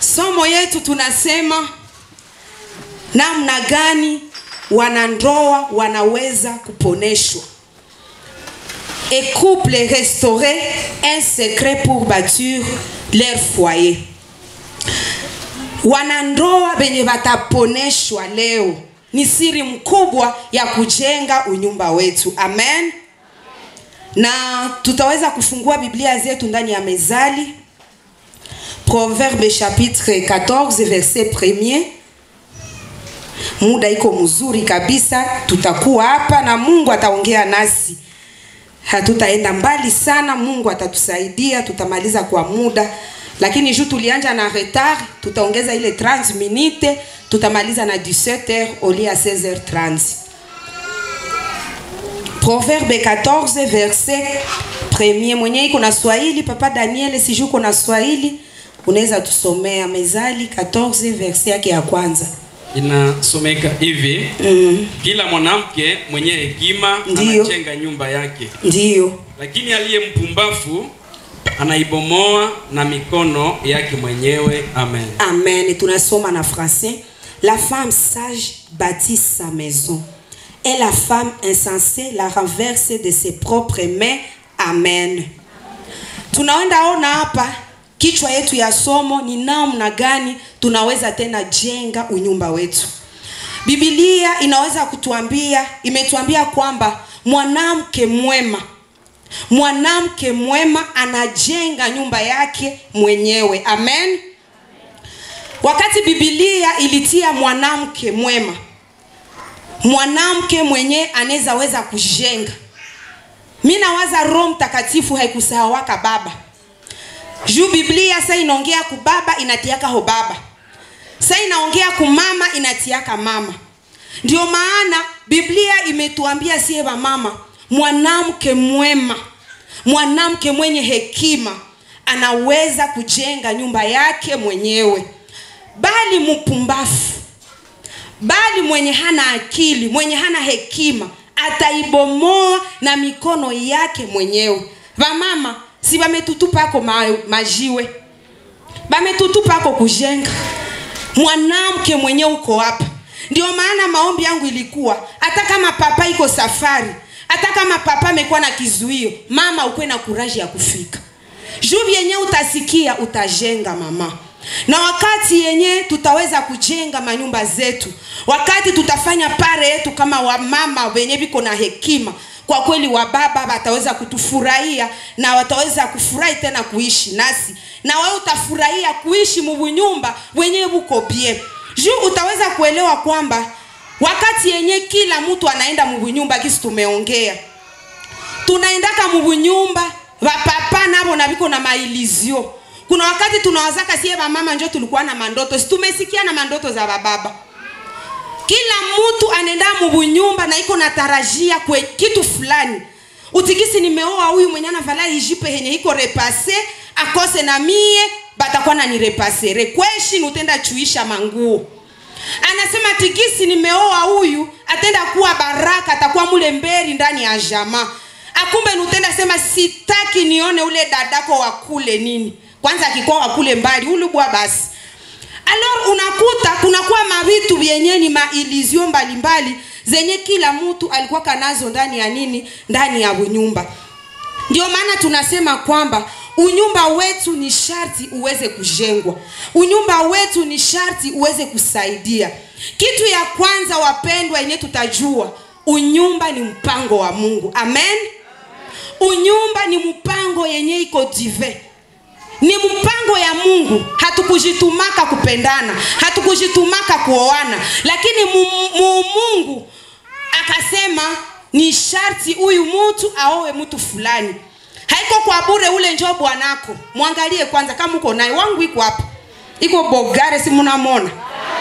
somo yetu tunasema namna gani wanandoa wanaweza kuponeshwa et couple restaurer un secret pour bâtir leur foyer wanandoa wenye wataponeshwa leo ni siri mkubwa ya kujenga unyumba wetu amen na tutaweza kufungua biblia zetu ndani ya mezali proverbe chapitre 14 verset premier muda iko mzuri kabisa tutakuwa hapa na mungu ataongea nasi hatutaenda mbali sana mungu atatusaidia tutamaliza kwa muda lakini juu tulianja na retard tutaongeza ile 30 minute tutamaliza na 17h oli ya 16h30 proverbe 14 verset premier mwenye iko na swahili papa daniel sijuu uko na swahili unaweza tusomea mezali 14 verset yake ya kwanza inasomeka hivi mm. kila mwanamke mwenye hekima Ndiyo. anajenga nyumba yake ndiyo lakini aliye mpumbafu anaibomoa na mikono yake mwenyewe amen Amen. Tunasoma na français. La femme sage bâtit sa maison. Et la femme insensée la renverse de ses propres mains. Amen. Tunaenda ona hapa kichwa yetu ya somo ni namna gani tunaweza tena jenga unyumba wetu. Biblia inaweza kutuambia, imetuambia kwamba mwanamke mwema mwanamke mwema anajenga nyumba yake mwenyewe amen wakati bibilia ilitia mwanamke mwema mwanamke mwenye anaweza weza kujenga mi nawaza roho mtakatifu haikusahawaka baba juu biblia sa inaongea kubaba inatiaka ho baba sa inaongea kumama inatiaka mama ndio maana biblia imetuambia sie mama mwanamke mwema mwanamke mwenye hekima anaweza kujenga nyumba yake mwenyewe bali mpumbafu bali mwenye hana akili mwenye hana hekima ataibomoa na mikono yake mwenyewe vamama si vametutupako ma, majiwe vametutupako kujenga mwanamke mwenye uko hapa ndio maana maombi yangu ilikuwa hata kama papa iko safari hata kama papa amekuwa na kizuio mama ukuwe na kuraji ya kufika juu vyenye utasikia utajenga mama na wakati yenye tutaweza kujenga manyumba zetu wakati tutafanya pare yetu kama wamama wenye viko na hekima kwa kweli wababa wataweza kutufurahia na wataweza kufurahi tena kuishi nasi na wewe utafurahia kuishi mubunyumba wenyewe buko bie juu utaweza kuelewa kwamba wakati yenye kila mtu anaenda mubunyumba kisi tumeongea tunaendaka mubunyumba vapapa navo naviko na mailizio kuna wakati tunawazaka sie vamama njo tulikuwa na mandoto si tumesikia na mandoto za bababa kila mtu anaenda mubunyumba na iko natarajia kwe kitu fulani utikisi nimeoa huyu mwenye anavala ijipe yenye iko repase akose na mie batakuwa nanirepasere kweshi nutenda chuisha manguo anasema tikisi nimeoa huyu atenda kuwa baraka atakuwa mule mberi ndani ya jamaa akumbe nutenda sema sitaki nione ule dadako wakule nini kwanza akikuwa wakule mbali ulubwa basi alor unakuta kunakuwa mavitu vyenye ni mailizio mbalimbali zenye kila mtu alikuwa kanazo ndani ya nini ndani ya unyumba ndio maana tunasema kwamba unyumba wetu ni sharti uweze kujengwa unyumba wetu ni sharti uweze kusaidia kitu ya kwanza wapendwa yenye tutajua unyumba ni mpango wa mungu amen unyumba ni mpango yenye iko dive ni mpango ya mungu hatukujitumaka kupendana hatukujitumaka kuoana lakini mu, mu mungu akasema ni sharti huyu mtu aowe mtu fulani haiko kwa bure ule njo bwanako mwangalie kwanza kama uko naye wangu iko hapa iko bogare si munamona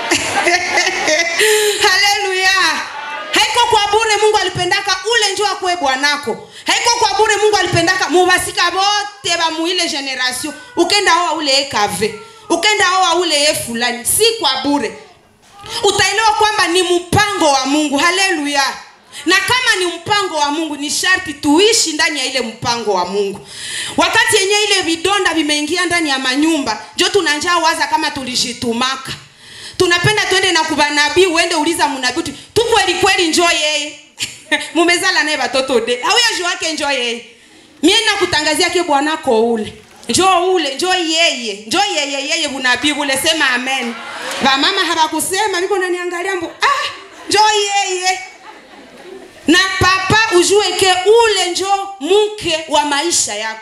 haleluya haiko kwa bure mungu alipendaka ule njo akuwe bwanako haiko kwa bure mungu alipendaka mubasika bote bamuile generation ukenda oa ule ekave ukenda oa ule ye fulani si kwa bure utaelewa kwamba ni mpango wa mungu haleluya na kama ni mpango wa mungu ni sharti tuishi ndani ya ile mpango wa mungu wakati yenye ile vidonda vimeingia ndani ya manyumba njo tunanjaa waza kama tulishitumaka tunapenda twende na kubanabii uende uliza munabii uti tu kweli kweli njo yeye mumezala naye batoto de auyaji wake njo yeye mie nakutangazia ke bwanako ule njo ule njo yeye njo yeye yeye bunabii bule sema amen vamama hawakusema viko naniangalia mbu ah njo yeye na papa ujue ke ule njo mke wa maisha yako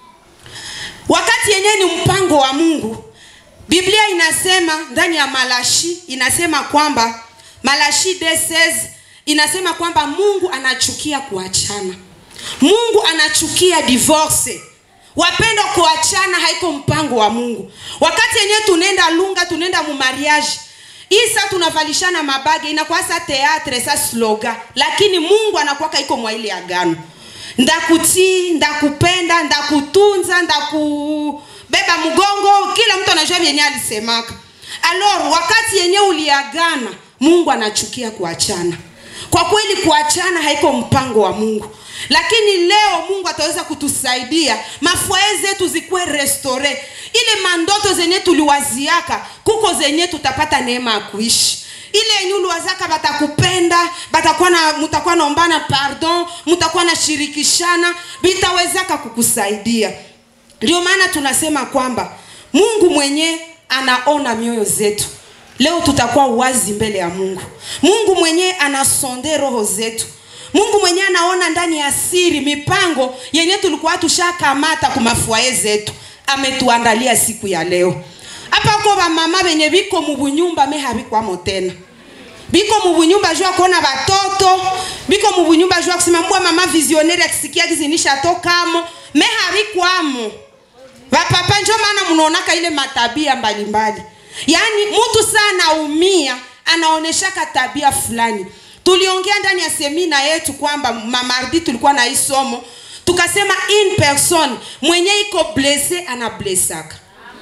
wakati yenyewe ni mpango wa mungu biblia inasema ndani ya malashi inasema kwamba malashi d16 inasema kwamba mungu anachukia kuachana mungu anachukia divorce wapendo kuachana haiko mpango wa mungu wakati yenyewe tunaenda lunga tunaenda mumariage isa tunavalishana mabage inakuwa sa teatre sa sloga lakini mungu anakuwaka iko mwa ile agano ndakutii ndakupenda ndakutunza ndakubeba mgongo kila mtu anajua vyenye alisemaka alor wakati yenye uliagana mungu anachukia kuachana kwa kweli kuachana haiko mpango wa mungu lakini leo mungu ataweza kutusaidia mafwaye zetu zikuwe restore ile mandoto zenye tuliwaziaka kuko zenye tutapata neema ya kuishi ile yenye uliwazaka batakupenda batakuwa na mutakuwa naombana pardon mutakuwa na shirikishana vitawezaka kukusaidia ndio maana tunasema kwamba mungu mwenye anaona mioyo zetu leo tutakuwa wazi mbele ya mungu mungu mwenyewe anasonde roho zetu mungu mwenyewe anaona ndani ya siri mipango yenye tulikuwa tushakamata kumafuaye zetu ametuandalia siku ya leo hapa ko bamama benye biko mubunyumba me habikwamo tena biko mubunyumba juu ya kuona batoto biko mubunyumba juu ya kusema mbwa mama visionnaire akisikia kizinisha tokamo me habikwamo bapapa njo maana mnaonaka ile matabia mbalimbali yaani mtu saa anaumia anaoneshaka tabia fulani tuliongea ndani ya semina yetu kwamba mamardi tulikuwa na hii somo tukasema in person mwenye iko blese anablesaka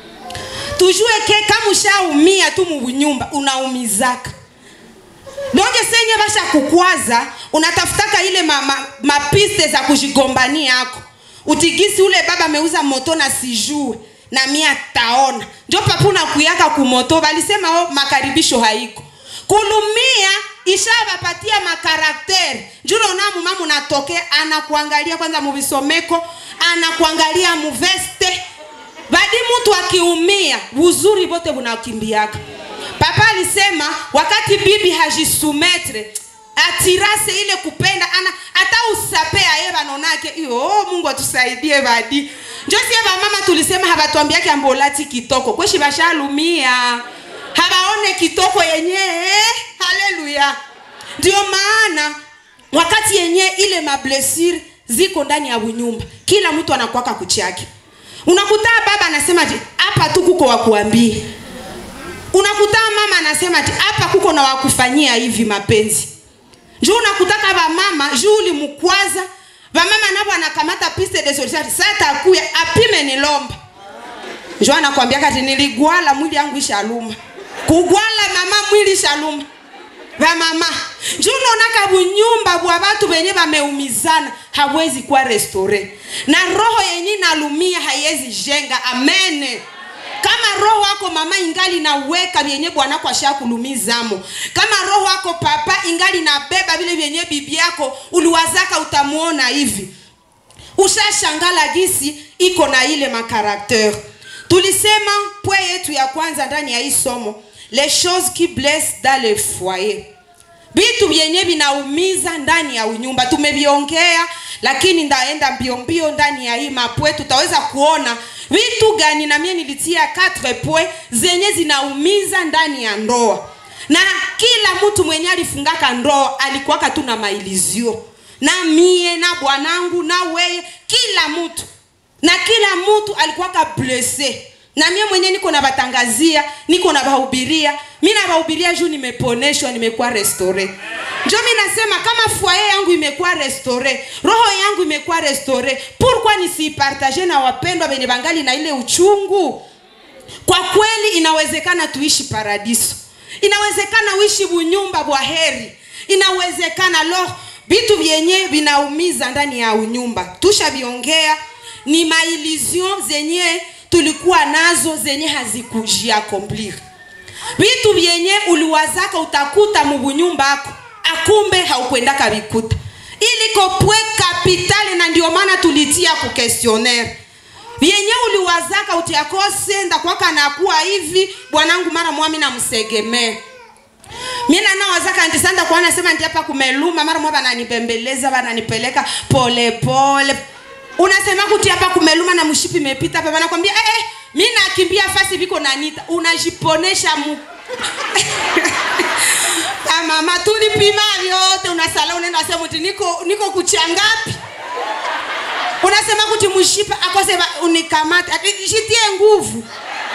tujue ke kama ushaumia tu mubunyumba unaumizaka donge senye basha kukwaza unatafutaka ile mapiste ma, ma za kujigombania yako utigisi ule baba ameuza moto na sijue na mia taona njo papuna kuyaka kumoto balisema oh, makaribisho haiko kulumia ishabapatia makarakteri njunaona muma munatoke anakuangalia kwanza muvisomeko anakuangalia muveste badi mtu akiumia uzuri bote bunakimbiaka papa alisema wakati bibi hajisumetre atirase ile kupenda ana hata usapea ye banonake iyo mungu atusaidie badi njosie bamama tulisema habatwambiake ambolati kitoko kweshi bashalumia habaone kitoko yenye haleluya ndio maana wakati yenye ile mablesir ziko ndani ya unyumba kila mtu anakwaka kuchake unakutaa baba anasema ti hapa tu kuko wakuambia unakutaa mama anasema ti hapa kuko na wakufanyia hivi mapenzi juu unakutaka bamama juu ulimkwaza bamama navo anakamata piste de solidarite sa takuya apime nilomba njo anakwambia kati niligwala mwili yangu ishaluma kugwala mama mwili ishaluma vamama njo unaonaka bunyumba bwa batu benye bameumizana hawezi kuwa restore na roho yenye inalumia haiwezi jenga amene kama roho wako mama ingali naweka vyenye bwanako ashakulumizamo kama roho wako papa ingali nabeba vile vyenye bibi yako uliwazaka utamuona hivi ushashangala gisi iko na ile makarakter tulisema pwe yetu ya kwanza ndani ya hii somo les choses qui blessent dans le foyer vitu vyenye vinaumiza ndani ya unyumba tumeviongea lakini ndaenda mbio mbio ndani ya hii mapwe tutaweza kuona vitu gani na mie nilitia 4 pwe zenye zinaumiza ndani ya ndoa na kila mtu mwenye alifungaka ndoa alikuwaka tu na mailizio na mie na bwanangu na weye kila mtu na kila mtu alikuwaka blese na mie mwenye niko na batangazia niko na bahubiria mi na bahubiria juu nimeponeshwa nimekuwa restore njo mi nasema kama fwaye yangu imekuwa restore roho yangu imekuwa restore pourkui nisiipartage na wapendwa venye bangali na ile uchungu kwa kweli inawezekana tuishi paradiso inawezekana uishi bunyumba bwa heri inawezekana lo vitu vyenye vinaumiza ndani ya unyumba tushaviongea ni maillusion zenye tulikuwa nazo zenye hazikujiakomplir vitu vyenye uliwazaka utakuta mubunyumba ako akumbe haukwendaka vikuta iliko pwe kapitali na ndio maana tulitia ku questionnaire vyenye uliwazaka utiakose ndakwaka nakuwa hivi bwanangu mara mwami namsegemee mina nawazaka nti sanda kwa nasema nti hapa kumeluma mara mwa bananibembeleza bananipeleka pole pole unasema kuti hapa kumeluma na mshipi imepita hapa banakwambia eh, eh, mi nakimbia fasi viko nanita unajiponesha mu Ah, mama tulipima vyote unasala unaenda sema uti niko niko kuchangapi unasema kuti mshipa akose ba- unikamate ati jitie nguvu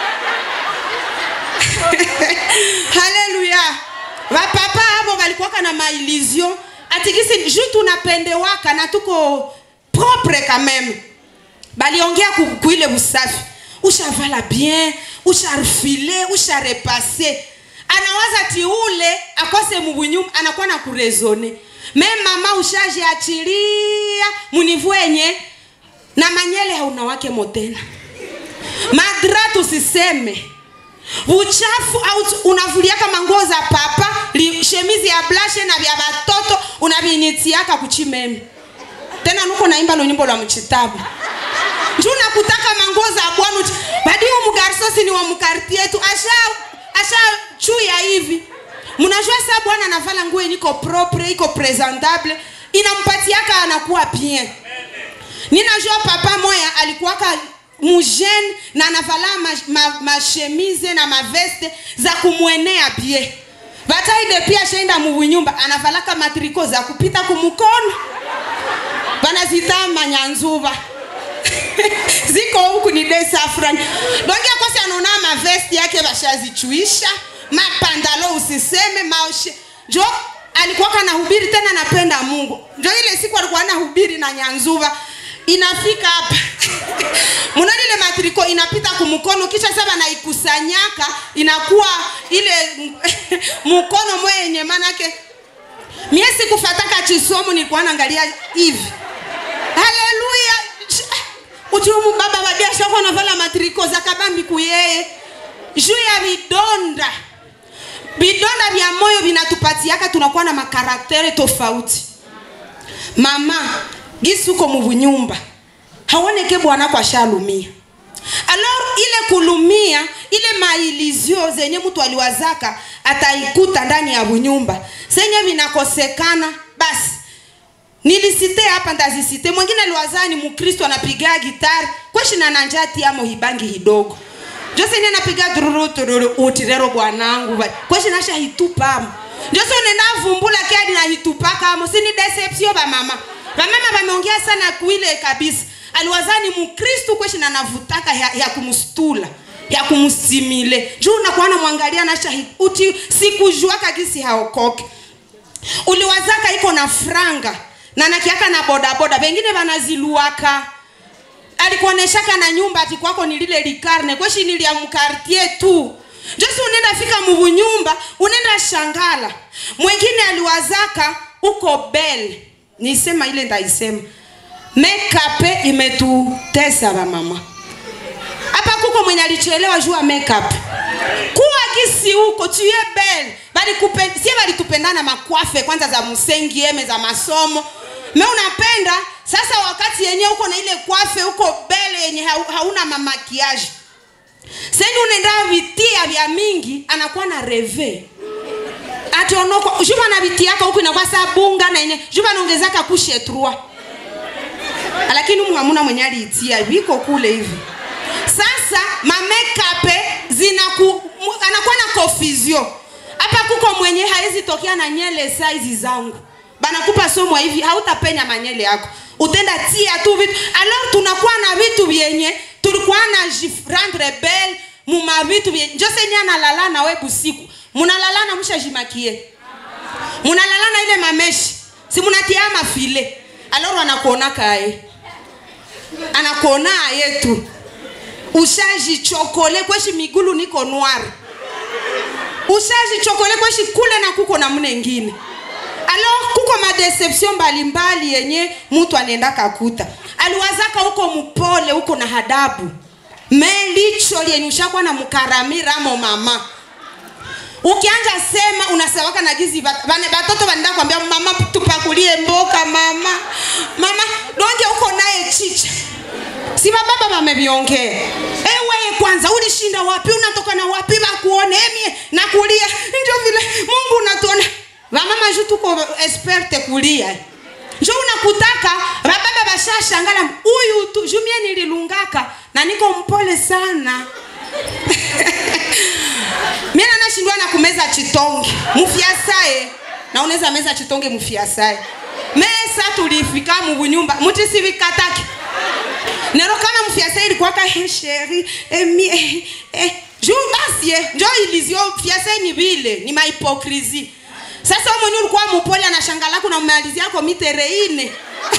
haleluya vapapa avo valikuwaka na maillusion atikisi ju tunapendewaka na tuko propre quand même baliongea ku- kuile usafi ushavala bien usharfile usharepase anawaza ti ule akose mubunyuma anakuwa na kurezone me mama ushajiachilia munivwenye na manyele hauna wake motena madra tusiseme uchafu au tu- unavuliaka manguo za papa li, shemizi ya blashe na vya batoto unavinyitiaka kuchimeme tena nuko naimba lo nyimbo lwa mchitabu nju nakutaka manguo za bwana uti badi huyu mgarsosi ni wa mkartie tu asha asha chuya hivi mnajua saa bwana anavala nguo yenye iko propre iko presentable inampatiaka anakuwa bien ninajua papa moya alikuwaka mujene na anavala mashemize ma, ma na maveste za kumwenea bie bataide pia shaenda mubunyumba anavalaka matriko za kupita kumukono banazita manyanzuva ziko huku ni desafran donge akosi anaona mavesti yake bashazichuisha mapandalo usiseme maoshe njo alikuwaka nahubiri tena napenda mungu njo ile siku alikuwa nahubiri na nyanzuva inafika hapa mnaona ile matriko inapita kumkono kisha sasa naikusanyaka inakuwa ile mkono mwe yenye manake mie sikufataka chisomo nilikuwa naangalia hivi haleluya uchumu baba wa biashara anavala matriko za kabambi kuyeye juu ya vidonda vidonda vya moyo vinatupatiaka tunakuwa na makaraktere tofauti mama gisi uko mubunyumba haoneke bwanako ashalumia alor ile kulumia ile mailizio zenye mtu aliwazaka ataikuta ndani ya bunyumba zenye vinakosekana basi nilisite hapa ndazisite mwingine aliwazaa ni mkristo anapiga gitari kweshina na njati amo hibangi hidogo joseni anapiga dururu tururu uti rero bwanangu kweshinasha hitupamo jose unenda vumbula kadi na hitupakamo sini deception bamama bamama bameongea sana kuile kabisa aliwazani mkristu kweshina navutaka ya, ya kumstula ya kumsimile juu unakuwa namwangalia nasha uti sikujuaka gisi haokoke uliwazaka iko na franga na nakiaka na bodaboda vengine vanaziluaka alikuoneshaka na nyumba ati kwako ni lile likarne kweshi nilia mkartie tu josi unaenda fika mubunyumba unaenda shangala mwingine aliwazaka uko bel nisema ile ndaisema mekape imetutesa vamama hapa kuko mwenye alichelewa juu ya makeup kuwa kisi huko tuye bel bali kupen, sie balitupendana makwafe kwanza za msengi eme za masomo me unapenda sasa wakati yenyewe uko na ile kwafe uko bele yenye hauna mamakiaji seni unaenda vitia vya mingi anakuwa na reve ationoko juba na vitiaka huku inakuwa saa bunga na yenye juba naongezaka kushe trua lakini umu hamuna mwenye aliitia viko kule hivi sasa mamekape zinaku anakuwa na kofizio hapa kuko mwenye hawezi tokea na nyele saizi zangu banakupa somo hivi hautapenya manyele yako utenda tia tu vitu alors tunakuwa na vitu vyenye tulikuwa na rendre belle muma vitu vyenye njose nye analala na we busiku munalalana mshajimakie munalalana ile mameshi si munatia mafile alors anakuona kae anakuona yetu ushajichokole kweshi migulu niko noir ushajichokole kweshi kule na kuko na mune ngine alors kuko madeception mbalimbali yenye mtu anaenda kakuta aliwazaka huko mpole huko na hadabu melicho lenye ushakuwa na mkaramira amo mama ukianja sema unasawaka na gizi bat- bane batoto banenda kwambia mama tupakulie mboka mama mama donge uko naye chicha si bababa bameviongea ewe kwanza ulishinda wapi unatoka na wapi bakuone emie nakulia ndio vile mungu unatuona vamama ju tuko esperte kulia njo unakutaka bababa bashashangala huyu tu jumie nililungaka na niko mpole sana mina nashindwa na kumeza chitonge mufyasaye na unaweza meza chitonge mufyasaye mesa tulifika mubunyumba mutisivikatake nero kama mfiasa ilikuwaka he sheri emi eh, eh, juu basi eh, njo ilizio fiasa ni vile ni mahipokrisi sasa wewe mwenyewe ulikuwa mupole anashangala kuna mmalizia yako mitere ine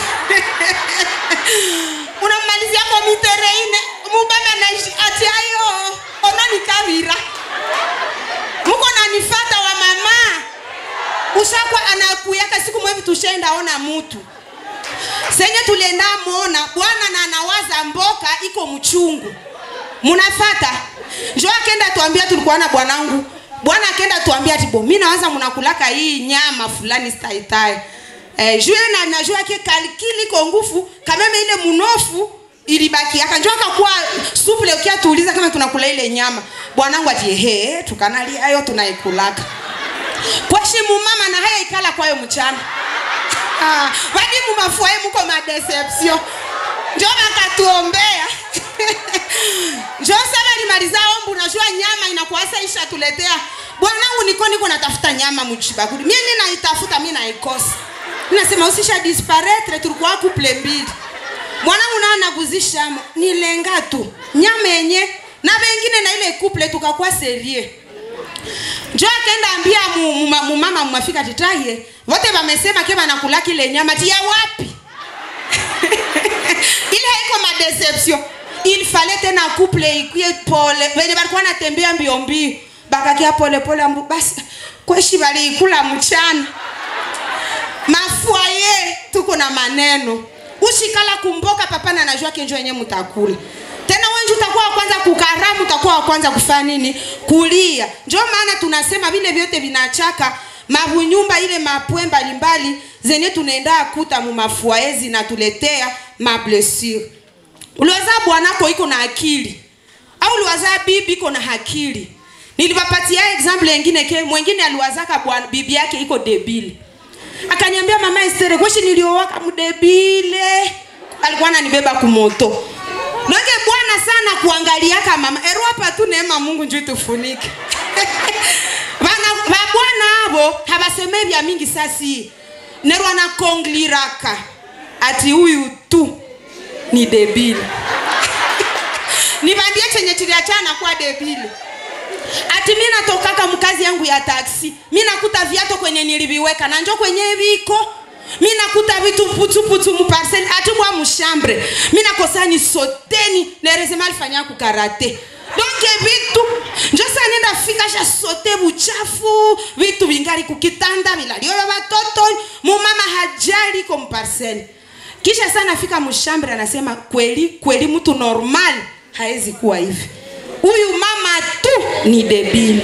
unamalizia yako mitere ine mubaba naishi ati ayo ona nikavira muko nanifata wa mama ushakwa anakuyaka siku mwevi tushenda ona mutu senye tulienda mona bwana na anawaza mboka iko mchungu munafata njo akenda tuambia tulikuwa na bwanangu bwana akenda tuambia ati bo mi nawaza munakulaka hii nyama fulani staitai eh, juu na najua ke kalikili iko ngufu kameme ile munofu ilibaki aka njo akakuwa suple ukia tuuliza kama tunakula ile nyama bwanangu ati ehe tukanalia ayo tunaikulaka kwashimu mama na haya ikala kwayo mchana Ah, wadimu mafuae muko madeception njo bakatuombea njo saba limaliza ombu najua nyama inakuasa isha tuletea bwanangu niko niko natafuta nyama mchibakuli mie ninaitafuta mi naikosa nasema usisha disparetre tulikuwa kuple mbili mwanangu naa naguzishamo nilenga tu nyama yenye na vengine na ile kuple tukakuwa serie njo akenda ambia mu- mu- ma- mumama mumafika titaye vote vamesema ke vanakula kile nyama tia wapi ile haiko madeception il fallait tena couple ikwie pole venye valikuwa natembea mbio mbio bakakia pole pole ambu basi kweshi valiikula mchana mafwaye tuko na maneno ushikala kumboka papa na najua kenjo yenye mutakula tena wenji utakuwa wa kwanza kukaramu utakuwa wa kwanza kufanya nini kulia njo maana tunasema vile vyote vinachaka mavunyumba ile mapwe mbalimbali zenye tunaenda kuta mumafuaye zinatuletea mablessure uliwaza bwanako iko na akili au uliwaza bibi iko na akili niliwapatia example yengine ke mwengine aliwazaka bwana bibi yake iko debile akaniambia mama Estere kweshi niliowaka mdebile alikuwa ananibeba kumoto Nonge bwana sana kuangaliaka mama ero hapa tu neema Mungu njoo tufunike bana ba bwana abo habaseme vya mingi sasi nero anakongliraka ati huyu tu ni debile nibambie chenye chiliachana kuwa debile ati mi natokaka mkazi yangu ya taksi mi nakuta viato kwenye niliviweka na njo kwenye viko mi nakuta vitu putuputu muparseli ati bwa mushambre mi nakosa ni soteni nerezema alifanya kukarate donke vitu njo sa nenda fika sha sote buchafu vitu vingali kukitanda vilalio vya watoto mumama hajali ko muparseli kisha sana fika mushambre anasema kweli kweli mtu normal haezi kuwa hivi huyu mama tu ni debili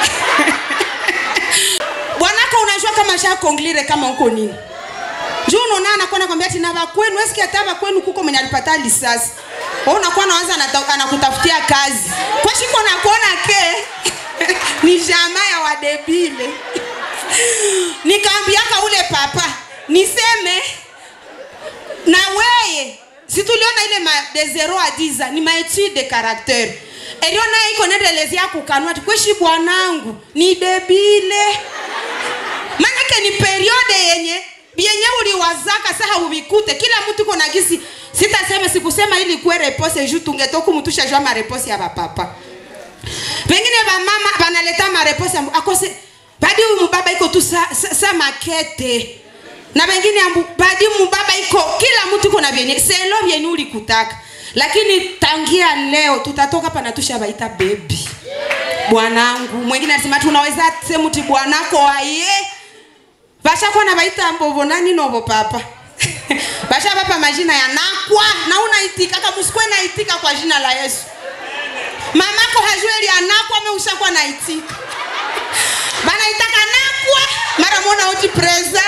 bwanako unajua kama shakonglire kama uko nini juu unaona anakuwa nakwambia ati na bakwenu eski hata bakwenu kuko mwenye alipata lisasi Wewe unakuwa naanza anata- anakutafutia kazi kwa shiko nakuona ke ni jamaa ya wadebile nikaambiaka ule papa niseme na weye situliona ile ma de 0 a 10 ni maetude de caractere elio naye iko nendelezea kukanua ati kweshi bwanangu ni debile manake ni periode yenye yenye uliwazaka saha uvikute kila mtu iko na gisi sitasema sikusema ili kuwe repose ju tungetoku mutusha jua marepose ya bapapa pengine bamama banaleta marepose ambu akose badi huyu mubaba iko tu sa, sa, sa makete na wengine ambu badi mubaba iko kila mtu iko na vyenye selo vyenye ulikutaka lakini tangia leo tutatoka pana tusha baita bebi bwanangu mwingine anasema tunaweza semuti bwanako aye bashakuwa na baita mbovo nani novo papa basha papa majina ya nakwa na unaitika kama usikwe naitika kwa jina la Yesu mamako hajue ili anakwa me ushakuwa naitika banaitaka nakwa mara mona uti presa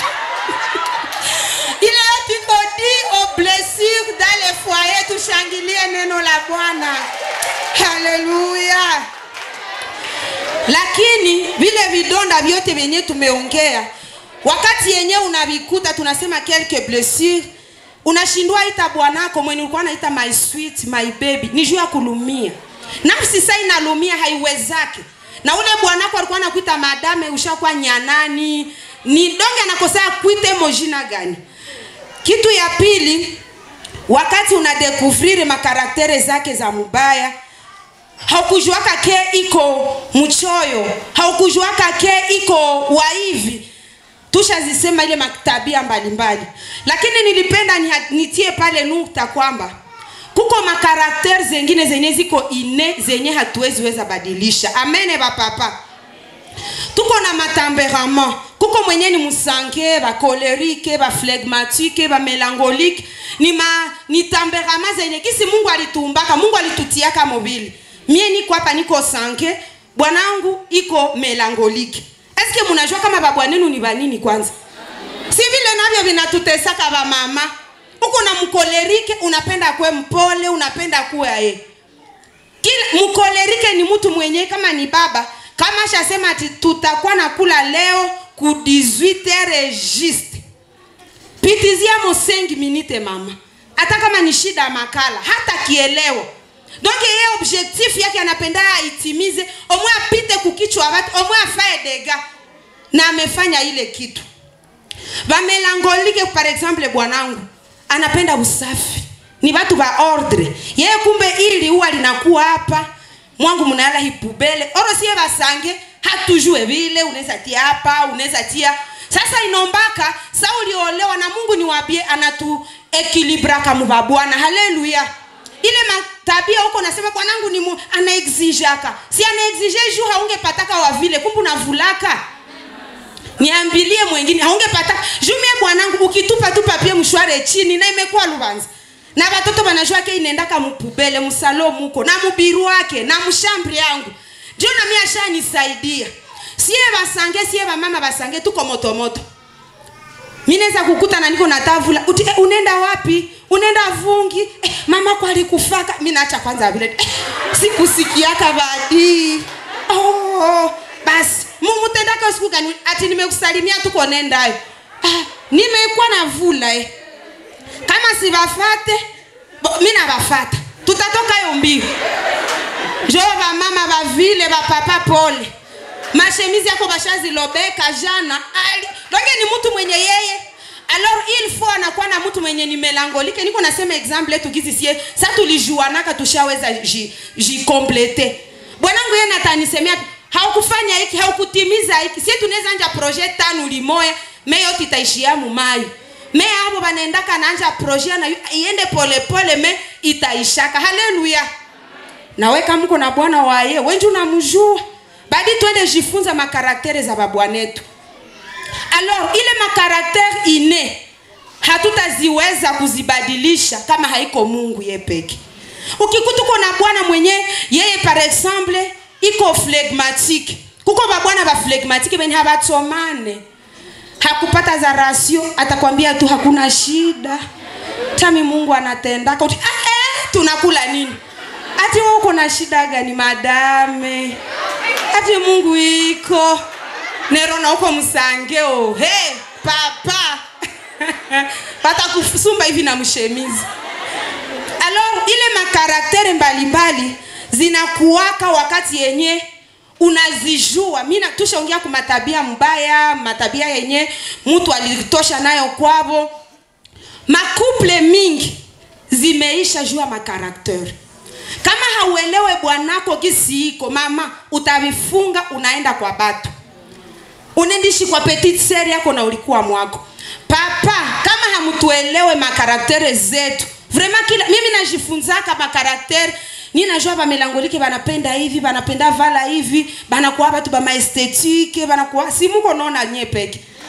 ile yote iko dit aux blessures dans les foyers tushangilie neno la Bwana haleluya lakini vile vidonda vyote vyenye tumeongea wakati yenye unavikuta tunasema quelques blessures unashindwa ita bwanako mwenye ulikuwa naita my sweet my baby ni juu ya kulumia nafsi saa inalumia haiwezake na ule bwanako alikuwa anakuita madame ushakuwa nyanani ni donge anakosea kuite mojina gani kitu ya pili wakati unadekuvrir makaraktere zake za mubaya haukujuaka ke iko mchoyo haukujuaka ke iko waivi tushazisema ile matabia mbalimbali lakini nilipenda niha- nitie pale nukta kwamba kuko makarakter zengine zenye ziko ine zenye hatuwezi weza badilisha amene bapapa tuko na matemperament kuko mwenye ni musange bakolerike baflegmatike bamelankolike ni, ma, ni temperament zenye kisi mungu alituumbaka mungu alitutiaka mobili mie niko hapa niko sange bwanangu iko melankolike eske munajua kama babwanenu ni banini kwanza si vile navyo vinatutesaka bamama uko na mkolerike unapenda kuwe mpole unapenda kuwe aye kila mkolerike ni mtu mwenye kama ni baba kama shasema ati tutakuwa na kula leo ku 18 juste pitizia mo 5 minute mama hata kama ni shida ya makala hata kielewa donc yeye objectif yake anapenda aitimize omwe apite kukichwa watu omwe afae dega na amefanya ile kitu vamelangolike par exemple bwanangu anapenda usafi ni watu wa ordre yeye kumbe ili huwa linakuwa hapa mwangu mnayala hipubele oro siye basange hatujue vile unaweza tia hapa unaweza tia sasa inombaka sa uliolewa na mungu ni wabie anatu ekilibraka muba bwana haleluya ile matabia huko nasema bwanangu ni mu, anaexijaka si anaexige juu haungepataka wa vile kumbe unavulaka niambilie mwengine haungepata jumie bwanangu ukitupa tu papie mshware chini na imekuwa lubanza na watoto wanajua ke inaendaka mupubele msalo muko na mubiru wake na mshambri yangu ndio na mimi ashanisaidia sie basange sie bamama basange tuko motomoto mi naweza kukuta na niko na tavula uti eh, unaenda wapi unaenda vungi eh, mama kwa alikufaka mi naacha kwanza vile eh, sikusikiaka badi oh, basi mumutendaka siku gani ati nimekusalimia tuko nendayo ah, nimekuwa na vula eh. kama sibafate bo- mi nabafata tutatoka yo mbio njo bamama bavile bapapa pole mashemizi yako bashazilobeka jana ali donge ni mtu mwenye yeye alors il faut anakuwa na mtu mwenye ni melangolike niko nasema exemple yetu gizi sie sa tulijuanaka tushaweza ji- jikomplete bwanangu yeye natanisemea tu, haukufanya hiki haukutimiza hiki sie tunaweza anja projet tano limoya me yote itaishia mumayo me abo banaendaka naanja projet na iende polepole me itaishaka haleluya nawe kama uko na bwana waye wenji unamjua badi twende jifunza makaraktere za babwanetu alors ile makaraktere ine hatutaziweza kuzibadilisha kama haiko mungu ye peke ukikuta uko na bwana mwenye yeye par exemple iko phlegmatique kuko babwana baflegmatike benye habatsomane hakupata za rasio atakwambia tu hakuna shida tami mungu anatendaka uti, ah, eh, tunakula nini ati wewe uko na shida gani madame ati mungu iko nerona huko msangeo hey, papa watakusumba hivi na mshemizi alors ile makaraktere mbalimbali zinakuwaka wakati yenye unazijua mi tushaongea ku matabia mbaya matabia yenye mtu alitosha nayo kwavo makuple mingi zimeisha juu ya makaraktere kama hauelewe bwanako kisiiko mama utavifunga unaenda kwa batu unendishi kwa petite sere yako na ulikuwa mwako papa kama hamutuelewe makaraktere zetu vraiment kila mimi najifunzaka makaraktere ni najua bamelangolike banapenda hivi banapenda vala hivi banakuwa batu bamaestetike banakuwa simuko naona nye peke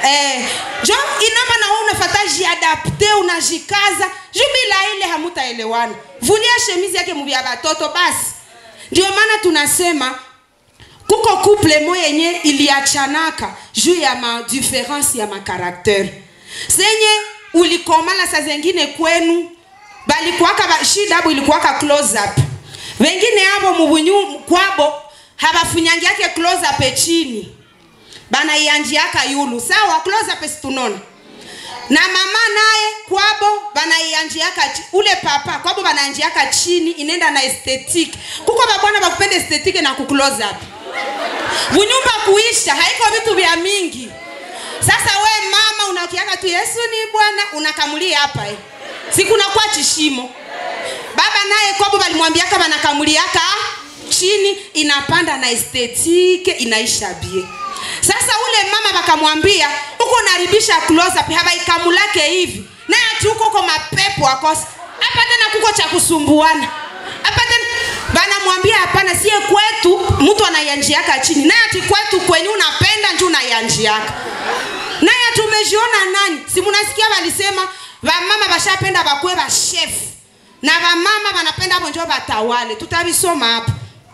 eh, jo inamba na wewe unafata jiadapte unajikaza juu bila ile hamutaelewana vulia shemizi yake muvya batoto basi ndio maana tunasema kuko couple mo yenye iliachanaka juu ya ma difference ya makaraktere senye ulikomala saa zengine kwenu balikuwaka ba, shida abo ilikuwaka close up wengine abo mubunyu kwabo habafunyangiake close up chini banaianjiaka yulu sawa close up situnona na mama naye kwabo banaianjiaka chi- ule papa kwabo banaanjiaka chini inenda na esthetique kuko babwana bakupenda esthetique na kuclose up bunyumba kuisha haiko vitu vya mingi sasa we mama unakiaka tu yesu ni bwana unakamulia hapa eh. sikunakuwa chishimo baba naye kwabo balimwambiaka banakamuliaka chini inapanda na estetike inaisha bie sasa ule mama bakamwambia uko naribisha close up habaikamulake hivi naye ati uko uko mapepo akosa hapa tena kuko cha kusumbuana hapa tena banamwambia hapana sie kwetu mtu anaianjiaka chini naye ati kwetu kwenye unapenda nju unaianjiaka naye tumejiona nani si munasikia walisema vamama vashapenda bakwe bashefu na vamama vanapenda avo njo batawale tutavisoma hapo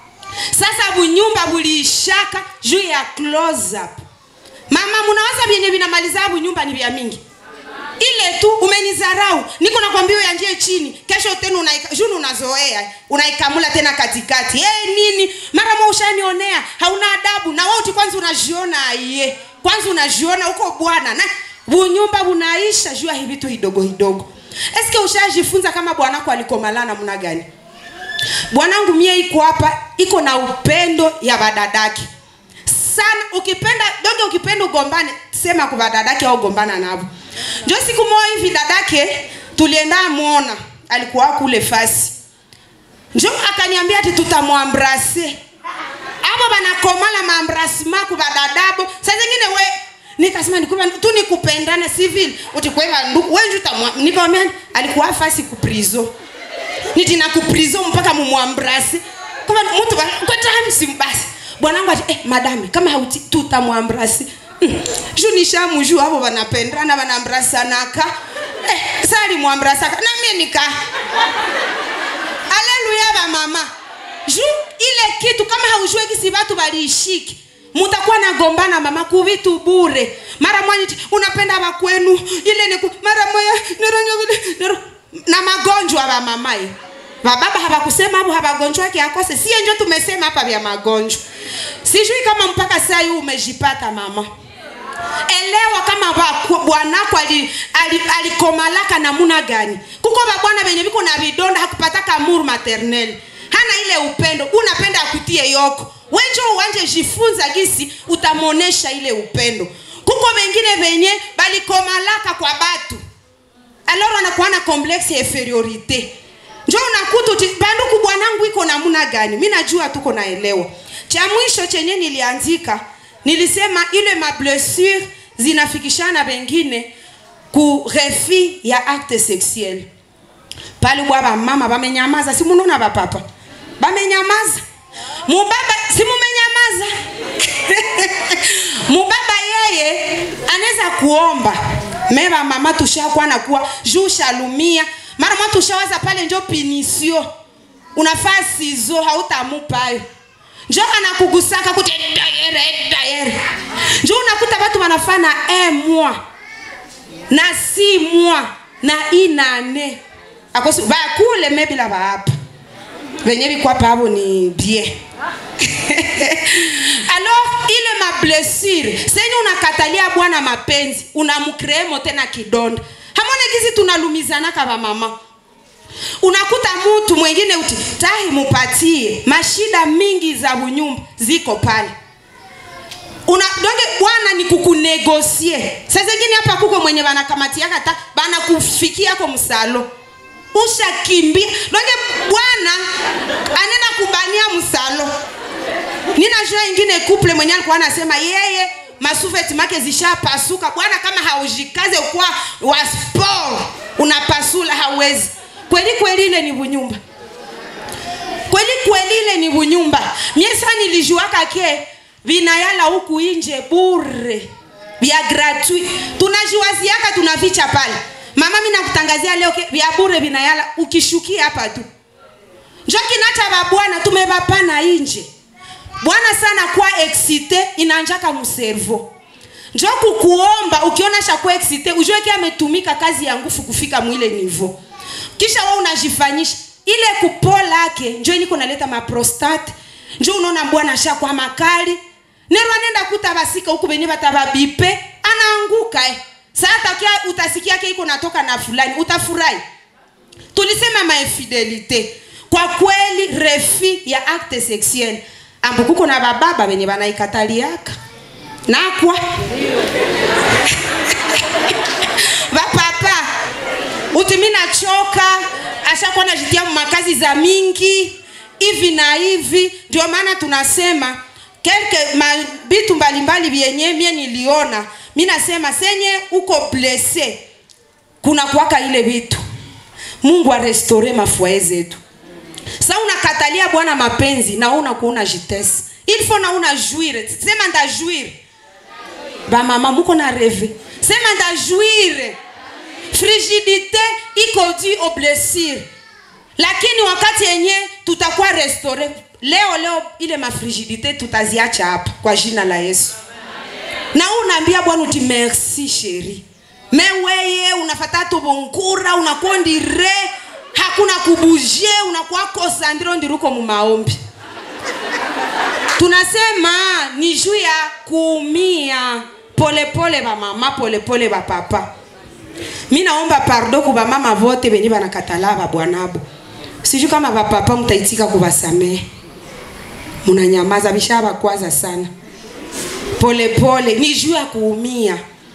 sasa bunyumba buliishaka juu ya close up mama munawaza vyenye vinamaliza bunyumba ni vya mingi ile tu umenizarau niko nakwambia uyanjie chini kesho tena unaika, juni unazoea unaikamula tena katikati hey, nini mara mo ushanionea hauna adabu na wauti kwanza unajiona aiye kwanza unajiona uko bwana na bunyumba bunaisha juu ya hivi tu hidogo hidogo eske ushajifunza kama bwanako alikomalana namna gani bwanangu mie iko hapa iko na upendo ya badadaki sana ukipenda doge ukipenda ugombane sema kwa dadake au gombana navo njo siku moja hivi dadake tulienda mwona alikuwa kule fasi njo akaniambia ati tutamwambrase abo banakomala maambrasima kubadadabo saa zingine we nikasema nikupa tu nikupendane civil utikweva ndugu we njuta nikamwambia alikuwa fasi kuprizo nitina kuprizo mpaka mumwambrase kama mtu ba- kwa time simbasi bwanangu ati eh, madame kama hauti tutamwambrasi mm. ju nishamujua avo vanapendana vanambrasanaka eh, sali mwambrasaka namie nika aleluya vamama ju ile kitu kama haujue kisi vatu valiishiki mutakuwa nagombana mama kuvitu bure mara moja iti, unapenda vakwenu ile niku mara moja nironyo vile niro na magonjwa va mamai vababa hawakusema hapo hawagonjwake akose sie njo tumesema hapa vya magonjwa sijui kama mpaka saa hii umejipata mama elewa kama ba- bwanako ali- ali- alikomalaka namuna gani kuko babwana venye viko na vidonda hakupataka muru maternel hana ile upendo unapenda akutie yoko wenjo uwanje jifunza gisi utamonesha ile upendo kuko vengine venye balikomalaka kwa batu alors anakuwa na complexe ya inferiorite njo unakuta uti banduku bwanangu iko namuna gani mi najua tuko naelewa cha mwisho chenye nilianzika nilisema ile mablessure zinafikishana wengine ku refi ya acte sexuel pale bwa bamama bamenyamaza si munaona bapapa bamenyamaza mubaba si mumenyamaza mubaba yeye anaweza kuomba meba mama tushakuwa nakuwa juu shalumia mara mwa tushawaza pale njo pinisio unafaa sizo hautamupayo njo anakugusaka kuti dayere dayere njo unakuta batu wanafaa na un mois na si mois na inane akosi bakule mebila baapa venye bikwapa abo ni bien alors ile mablessure senye unakatalia bwana mapenzi unamkreemo tena kidonda hamone gizi tunalumizanaka vamama unakuta mtu mwingine uti tahi mupatie mashida mingi za bunyumba ziko pale una donge bwana ni kukunegosie saa zingine hapa kuko mwenye banakamatiaka ta banakufikiako msalo ushakimbia donge bwana anena kubania msalo ninajua ingine couple mwenye alikuwa anasema yeye masuveti make zishapasuka bwana kama haujikaze ukuwa wa sport unapasula hawezi kweli kweli ile ni bunyumba kweli kweli ile ni bunyumba miesa nilijuaka ke vinayala huku inje bure vya gratuit tunajiwaziaka tunavicha pale mama mi nakutangazia leo ke- vya bure vinayala ukishukia hapa tu njo kinacha babwana tumevapana inje bwana sana kwa excite inanjaka mservo njo kukuomba ukiona shakuwa excite ujue ki ametumika kazi ya nguvu kufika mwile nivo kisha we unajifanyisha ile kupolake njo niko naleta maprostate njo unaona bwana shakwa makali nero anenda kuta basika huku benye batababipe anaanguka eh. saa takia utasikia ke iko natoka na fulani utafurahi tulisema mainfidelite kwa kweli refi ya acte sexuel ambo kuko na bababa benye banaikataliaka nakwa bapapa uti mi nachoka ashakuwa najitia makazi za mingi hivi na hivi ndio maana tunasema kelke mabitu mbalimbali vyenye mie niliona mi nasema senye uko blese kuna kuwaka ile vitu mungu arestore mafuae zetu sa unakatalia bwana mapenzi na unakuuna jitesi ilfo na una juire sema ndajuire bamama muko na reve sema ndajuire frigidite iko due au blessure lakini wakati yenye tutakuwa restore leo leo ile mafrigidite tutaziacha hapa kwa jina la yesu na wewe unaambia bwana uti merci sheri me weye unafata tubungura unakondire hakuna kubuje unakuwa kosandiro ndiruko mumaombi tunasema ni juu ya kuumia polepole bamama polepole bapapa mi naomba pardo ku bamama vote benye banakatala babwanabo sijui kama bapapa mtaitika kubasamehe munanyamaza bishabakwaza sana polepole ni juu ya kuumia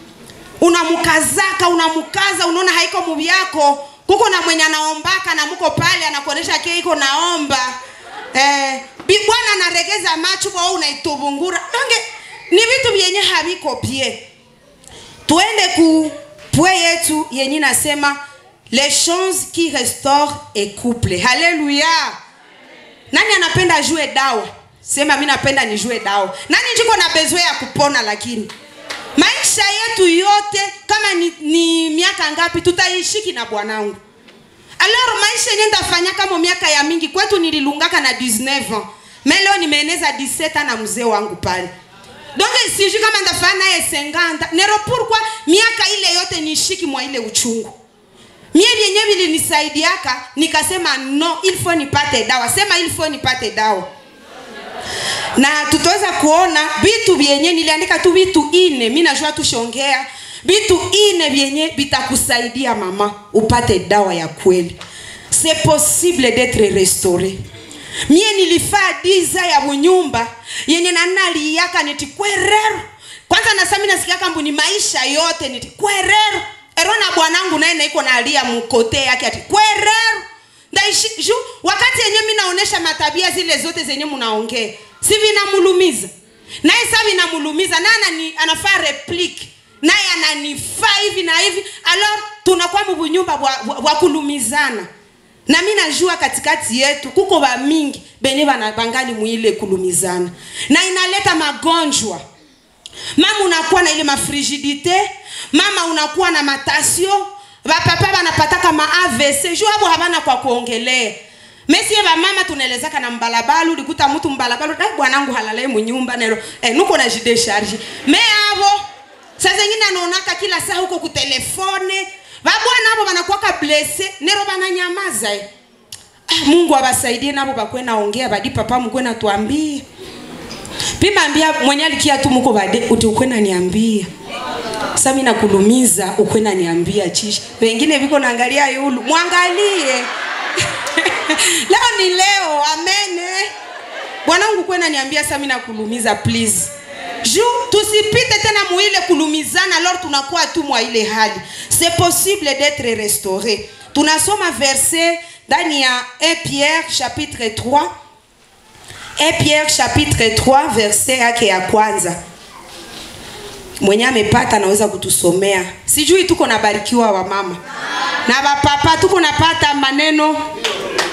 unamkazaka unamkaza unaona haiko muvi yako kuko na mwenye anaombaka na muko pale anakuonyesha ke iko naomba eh, bi- bwana anaregeza macho kwa wewe unaitubungura donge ni vitu vyenye haviko bie tuende ku pwe yetu yenye nasema les choses qui restaure et couple haleluya nani anapenda jue dawa sema mi napenda nijue dawa nani jiko na bezwe ya kupona lakini maisha yetu yote kama ni, ni miaka ngapi tutaishiki na bwanangu alors maisha yenye ndafanya kama miaka ya mingi kwetu nililungaka na 19 ans me leo nimeeneza 17 na mzee wangu pale donc sijui kama ndafanya naye 50 nero pourquoi miaka ile yote nishiki mwa ile uchungu mie vyenye vilinisaidiaka nikasema no il faut nipate dawa sema il faut nipate dawa na tutaweza kuona vitu vyenye niliandika tu vitu ine mi najua tushongea vitu ine vyenye vitakusaidia mama upate dawa ya kweli c'est possible d'être restauré mie nilifaa diza ya bunyumba yenye nanaliyaka niti kwerero kwanza nasami nasikiaka mbu ni maisha yote niti kwerero ero na bwanangu naye naiko nalia mkote yake ati kwerero ndaishi ju wakati yenye mi naonesha matabia zile zote zenye munaongea si vinamulumiza naye sa vinamulumiza naye anani, anafaa replique naye ananifaa hivi na hivi alors tunakuwa mubunyumba bwa, bwa, bwa kulumizana na mi najua katikati yetu kuko bamingi benye bana- bangali mwile kulumizana na inaleta magonjwa mama unakuwa na ile mafrigidite mama unakuwa na matasio bapapa banapataka ma avc juu abo habana kwa kuongelea mesie bamama tunaelezaka na mbalabala ulikuta mtu mbalabala dai bwanangu halalae munyumba nero eh, nuko na jidesharge me abo saa zengine anaonaka kila saa huko kutelefone babwana abo banakuwaka blese nero bananyamaza eh. ah, mungu abasaidie nabo bakwe naongea badi papa mkwe natuambie pimambia mwenye alikia tu muko bade uti ukwena niambia sasa mimi nakulumiza ukwena niambia chishi wengine viko naangalia yulu mwangalie leo ni leo amene bwanangu kwena niambia sasa mimi nakulumiza please ju tusipite tena muile kulumizana lor tunakuwa tu mwa ile hali c'est possible d'être restauré tunasoma verset ndani ya 1 pierre chapitre 3 1 Pierre chapitre 3 verset yake ya kwanza mwenye amepata anaweza kutusomea sijui tuko nabarikiwa wa mama na bapapa tuko napata maneno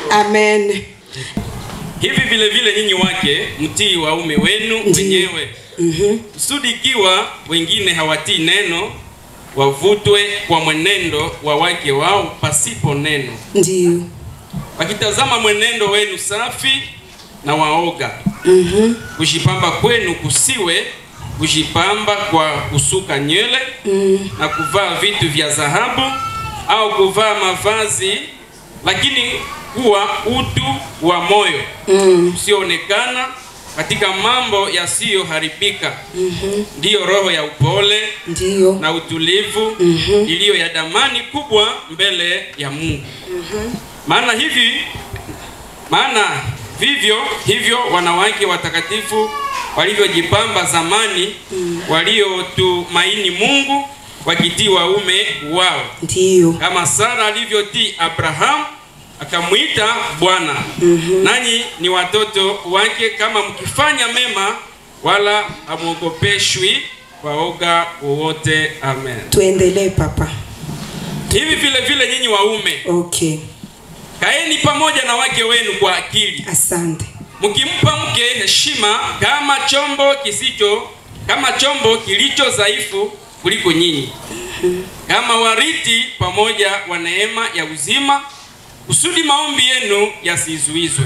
amen hivi vile vile nyinyi wake mtii waume wenu wenyewe Mhm. kusudi ikiwa wengine hawatii neno wavutwe kwa mwenendo wa wake wao pasipo neno Ndiyo. wakitazama mwenendo wenu safi na waoga Mhm. kujipamba kwenu kusiwe kujipamba kwa kusuka nywele Mm. na kuvaa vitu vya dhahabu au kuvaa mavazi lakini kuwa utu wa moyo Mm. usioonekana katika mambo yasiyoharibika ndiyo roho ya upole Ndiyo. na utulivu Mhm. iliyo ya damani kubwa mbele ya Mungu. Maana hivi maana vivyo hivyo wanawake watakatifu walivyojipamba zamani waliotumaini Mungu wakitii waume wao Ndiyo. kama Sara alivyotii Abrahamu akamwita Bwana. Nanyi ni watoto wake kama mkifanya mema, wala hamwogopeshwi kwa woga wowote. Amen. Tuendelee papa. Hivi vile vile nyinyi waume, Okay. kaeni pamoja na wake wenu kwa akili, Asante. mkimpa mke heshima kama chombo kisicho kama chombo kilicho dhaifu kuliko nyinyi, kama wariti pamoja wa neema ya uzima, kusudi maombi yenu yasizuizwe.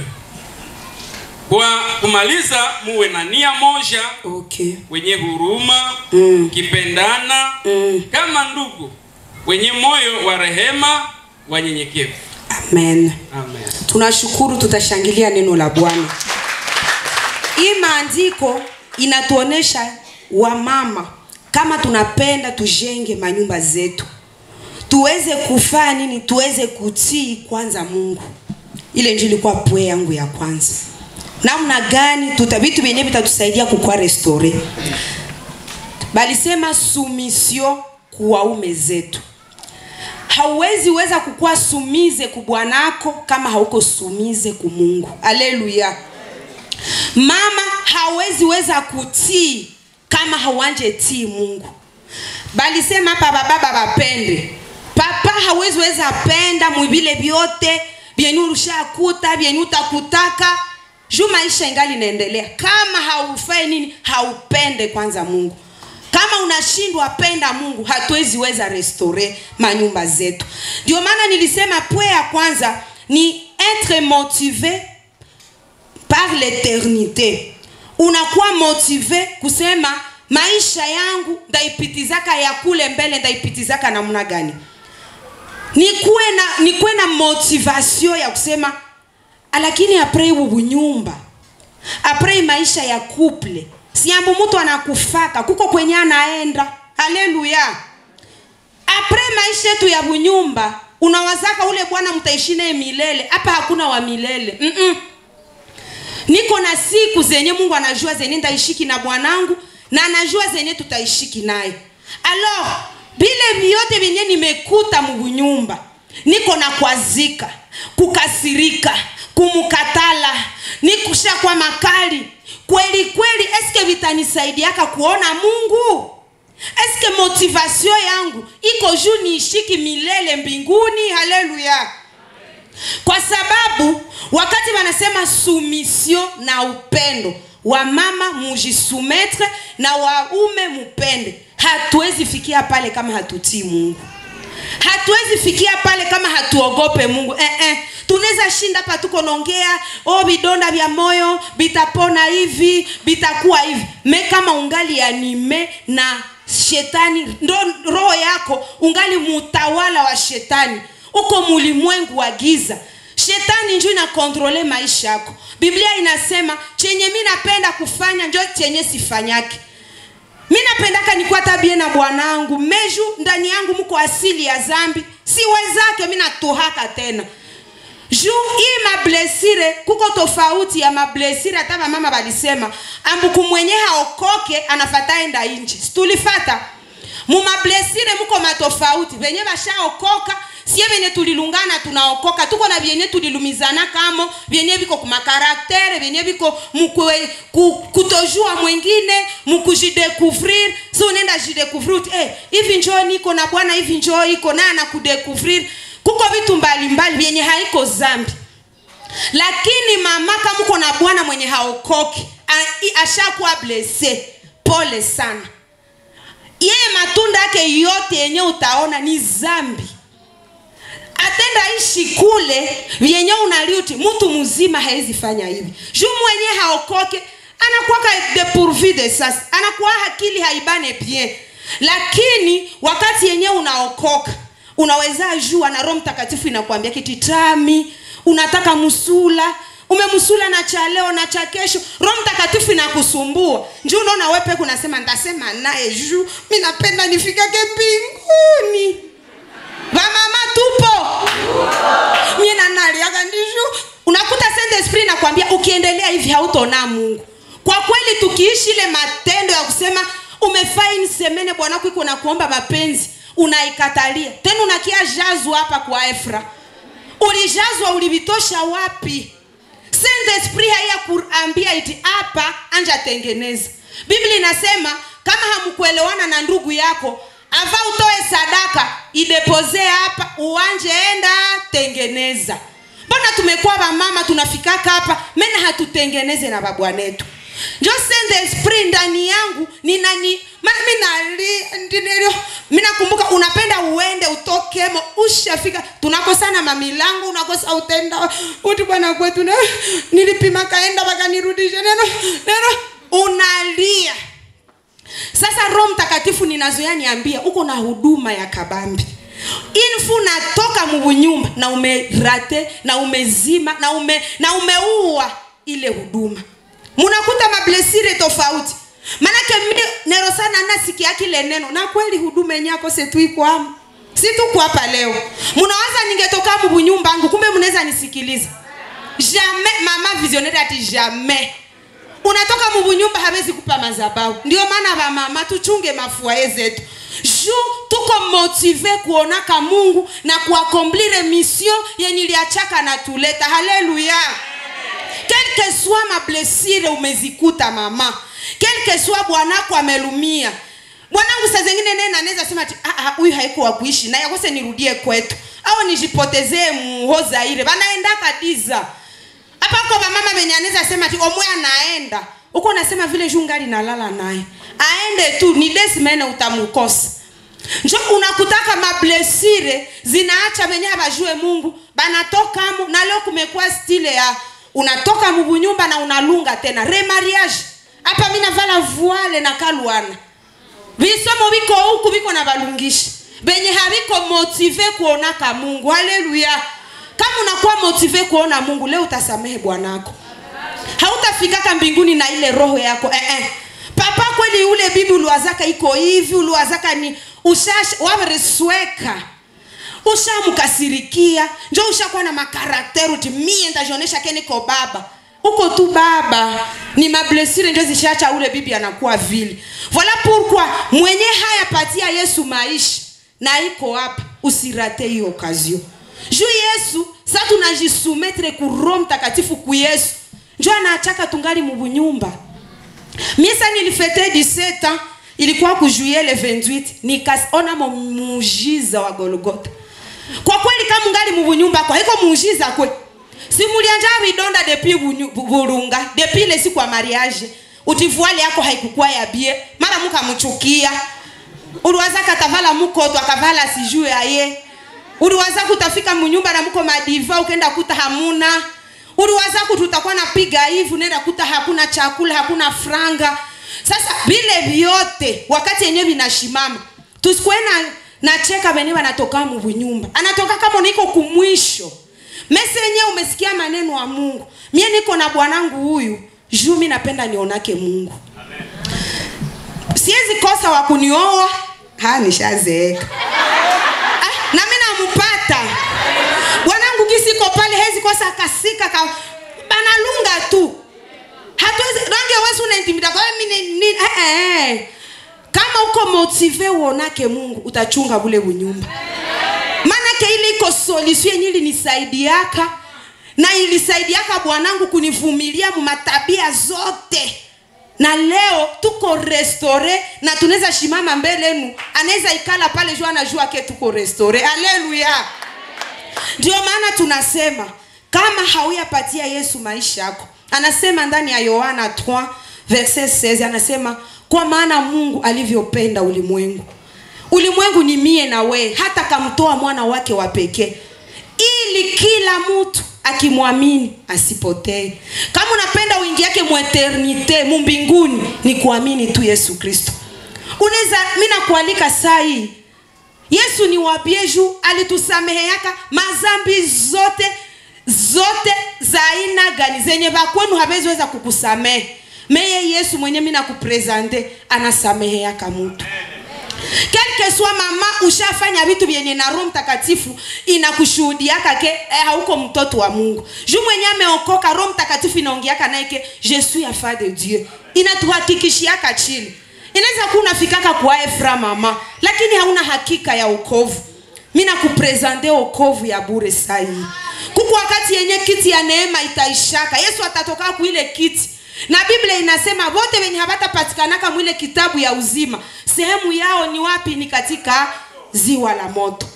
Kwa kumaliza, muwe na nia moja, Okay. wenye huruma, Mm. kipendana Mm. kama ndugu, wenye moyo wa rehema, wanyenyekevu. Amen. Amen. Tunashukuru, tutashangilia neno la Bwana. Hii maandiko inatuonesha wamama kama tunapenda tujenge manyumba zetu, tuweze kufanya nini? Tuweze kutii kwanza Mungu. Ile ndio ilikuwa pwe yangu ya kwanza. Namna gani tuta vitu vyenyewe vitatusaidia kukua restore. Balisema sumisio kuwaume zetu hauwezi weza kukuwa sumize ku bwanako kama hauko sumize ku Mungu. Aleluya. Mama hawezi weza kutii kama hauanje tii Mungu. Bali sema hapa bababa bapende. Papa hawezi weza penda mwibile vyote vyenye ulishakuta vyenye utakutaka juu maisha ingali inaendelea. Kama haufai nini, haupende kwanza Mungu kama unashindwa penda Mungu, hatuwezi weza restore manyumba zetu. Ndio maana nilisema pwe ya kwanza ni être motivé par l'éternité. Unakuwa motive kusema maisha yangu ndaipitizaka ya kule mbele, ndaipitizaka namna gani? Nikuwe na nikuwe na motivation ya kusema lakini apres ubu nyumba apres maisha ya couple siambu mtu anakufaka kuko kwenye anaenda haleluya apres maisha yetu ya bunyumba unawazaka ule bwana mtaishi naye milele hapa hakuna wa milele Mm-mm. niko na siku zenye mungu anajua zenye ndaishiki na bwanangu na anajua zenye tutaishiki naye alors vile vyote vyenye nimekuta mubunyumba niko na kwazika kukasirika kumukatala nikusha kwa makali kweli kweli eske vitanisaidiaka kuona mungu eske motivation yangu iko juu niishiki milele mbinguni haleluya kwa sababu wakati wanasema sumission na upendo wamama mujisumetre na waume mupende hatuwezi fikia pale kama hatutii mungu hatuwezi fikia pale kama hatuogope mungu eh, eh. tunaweza shinda hapa tuko naongea oh vidonda vya moyo vitapona hivi vitakuwa hivi me kama ungali anime na shetani ndo roho yako ungali mutawala wa shetani uko mulimwengu wa giza shetani njo inakontrole maisha yako biblia inasema chenye mi napenda kufanya njo chenye sifanyake mi napendaka nikuwa tabie na bwanangu meju ndani yangu mko asili ya zambi siwezake mi natuhaka tena juu hii mablesire kuko tofauti ya mablesire hata vamama valisema ambuku mwenye haokoke anafata enda inji situlifata mumablesire muko matofauti venye vashaokoka sie venye tulilungana tunaokoka tuko na vyenye tulilumizana kamo vyenye viko kumakaraktere vyenye viko mukwe, ku, kutojua mwingine mukujidekuvrir si unaenda jidekuvrir eh, hivi njoo niko na bwana hivi njoo iko naye anakudekuvrir kuko vitu mbalimbali vyenye haiko zambi lakini mama kama uko na bwana mwenye haokoki a- i- ashakuwa blese pole sana yeye matunda yake yote yenye utaona ni zambi atenda ishi kule vyenye unaliuti mtu mzima hawezi fanya hivi juu mwenye haokoke anakuwaka depourvu de sas anakuwa akili haibane bien lakini wakati yenye unaokoka unaweza jua na roho mtakatifu inakwambia kititami unataka musula umemsula na cha leo na cha kesho roho mtakatifu inakusumbua njuu unaona wepe kunasema ntasema naye juu mi napenda nifikake mbinguni vamama tupo mie nanaliaga ndiju unakuta saint esprit nakwambia ukiendelea hivi hautaona mungu kwa kweli tukiishi ile matendo ya kusema umefaini semene bwanako iko na kuomba mapenzi unaikatalia tena unakia jazwa hapa kwa efra ulijazwa ulivitosha wapi saint esprit haiya kuambia iti hapa anja tengeneza biblia inasema kama hamkuelewana na ndugu yako ava utoe sadaka idepozee hapa uwanje enda tengeneza mbona tumekuwa wamama tunafikaka hapa mena hatutengeneze na babwanetu njo send esprit ndani yangu ninani maana mi nali ndinelio mi nakumbuka unapenda uende utokemo ushafika tunakosana mamilango unakosa utenda uti bwana kwetu na nilipima kaenda wakanirudisha neno neno unalia sasa roho mtakatifu ninazoya niambia uko na huduma ya kabambi infu natoka mubunyumba na umerate na umezima na ume na umeua ile huduma munakuta mablesire tofauti manake mi nero sana nasikia kile neno na kweli huduma yenyako setuikwamo si tuko hapa leo munawaza ningetoka mubunyumba angu kumbe mnaweza nisikiliza jamais mama visionnaire ati jamais unatoka mubunyumba hawezi kupa mazabau ndio maana vamama tuchunge mafuaye zetu ju tuko motive kuonaka mungu na kuakomplire mission yenye iliachaka na tuleta haleluya quelque soit mablesire umezikuta mama quelque soit bwanako amelumia bwanangu saa zengine nene anaweza sema ati huyu haiko wa kuishi naye akose nirudie kwetu au nijipotezee muhozaire vanaendaka diza hapa ko vamama venye anaweza sema ati omwe anaenda huko nasema vile jungali nalala naye aende tu ni desimene utamukosa njo unakutaka mablesire zinaacha venye havajue mungu banatokamo na leo kumekuwa stile ya unatoka mubunyumba na unalunga tena remariage hapa mi navala vuale na kalwana visomo viko huku viko na valungishi venye haviko motive kuonaka mungu haleluya kama unakuwa motive kuona mungu leo utasamehe bwanako hautafikaka mbinguni na ile roho yako eh, eh. papa kweli ule bibi uliwazaka iko hivi uliwazaka ni ushash waresweka ushamkasirikia njo ushakuwa na makarakteri uti mie ndajionesha ke niko baba uko tu baba ni mablesire njo zishacha ule bibi anakuwa vile voila pourquoi mwenye hayapatia yesu maisha na iko hapa usirate hiyo okazio juu yesu sa tunajisumetre ku roho mtakatifu ku yesu njo anaachaka tungali mubunyumba misa nilifete 17 ans ilikuwa ku juillet le 28 nikaona muujiza wa golgota kwa kweli kama ngali mubunyumba kwa iko muujiza kwe simulianja vidonda depi burunga depi ile siku ya mariage utivuali yako haikukuwa ya bie mara mukamchukia uliwaza katavala mukoto akavala sijue aye uliwaza kutafika munyumba na muko madiva ukenda kuta hamuna uliwaza kututakuwa napiga hivi unaenda kuta hakuna chakula hakuna franga sasa vile vyote wakati yenyewe vinashimama tusikuwe na nacheka venye wanatoka mubunyumba anatoka kama niko kumwisho mese yenyewe umesikia maneno wa mungu mie niko na bwanangu huyu juu mi napenda nionake mungu siwezi kosa wa kunioa ha nishazeeka ah, na mi nampata bwanangu gisiko pale hezi kosa kasika ka banalunga tu hatuwezi rangi wesi unaintimida kwa hiyo mi ni- ni- eh, eh. kama uko motive uonake mungu utachunga bule bunyumba manake ile iko solution yenye ilinisaidiaka na ilisaidiaka bwanangu kunivumilia mumatabia zote na leo tuko restore na tunaweza shimama mbele yenu anaweza ikala pale juu anajua ke tuko restore aleluya ndio maana tunasema kama hauyapatia yesu maisha yako anasema ndani ya yohana 3 verset 16 anasema kwa maana mungu alivyopenda ulimwengu ulimwengu ni mie na wee hata kamtoa mwana wake wa pekee ili kila mtu akimwamini asipotee kama unapenda uingiake mweternite mumbinguni ni kuamini tu yesu kristo unaweza mi nakualika saa hii yesu ni wabie juu alitusameheyaka mazambi zote zote za aina gani zenye vakwenu haveziweza kukusamehe meye yesu mwenye mi nakuprezante anasameheyaka mutu kelke swa mama ushafanya vitu vyenye na roho mtakatifu inakushuhudiaka ke eh, hauko mtoto wa mungu juu mwenye ameokoka roho mtakatifu inaongeaka naye ke je suis afa de dieu inatuhakikishiaka chini inaweza kuwa unafikaka kwa efra mama lakini hauna hakika ya ukovu mi nakuprezante okovu ya bure sahii kuku wakati yenye kiti ya neema itaishaka yesu atatoka kuile kiti na biblia inasema wote wenye habatapatikanaka mwile kitabu ya uzima sehemu yao ni wapi ni katika ziwa la moto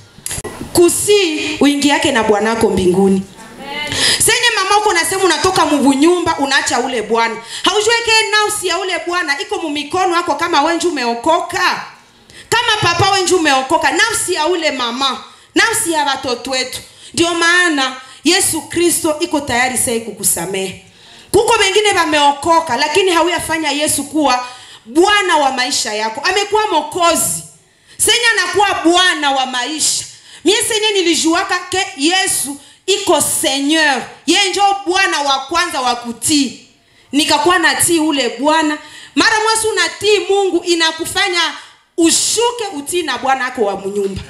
kusi uingi yake na bwanako mbinguni senye mama uko nasema unatoka mubunyumba unaacha ule bwana haujueke nausi ya ule bwana iko mumikono yako kama wenji umeokoka kama papa wenji umeokoka nafsi ya ule mama nafsi ya watoto wetu ndio maana yesu kristo iko tayari sai kukusamehe kuko wengine wameokoka lakini hauyafanya yesu kuwa bwana wa maisha yako amekuwa mokozi senye anakuwa bwana wa maisha mie senye nilijuaka ke yesu iko seigneur ye njo bwana wa kwanza wa kutii nikakuwa natii ule bwana mara mwasi unatii mungu inakufanya ushuke utii na bwana ako wa mnyumba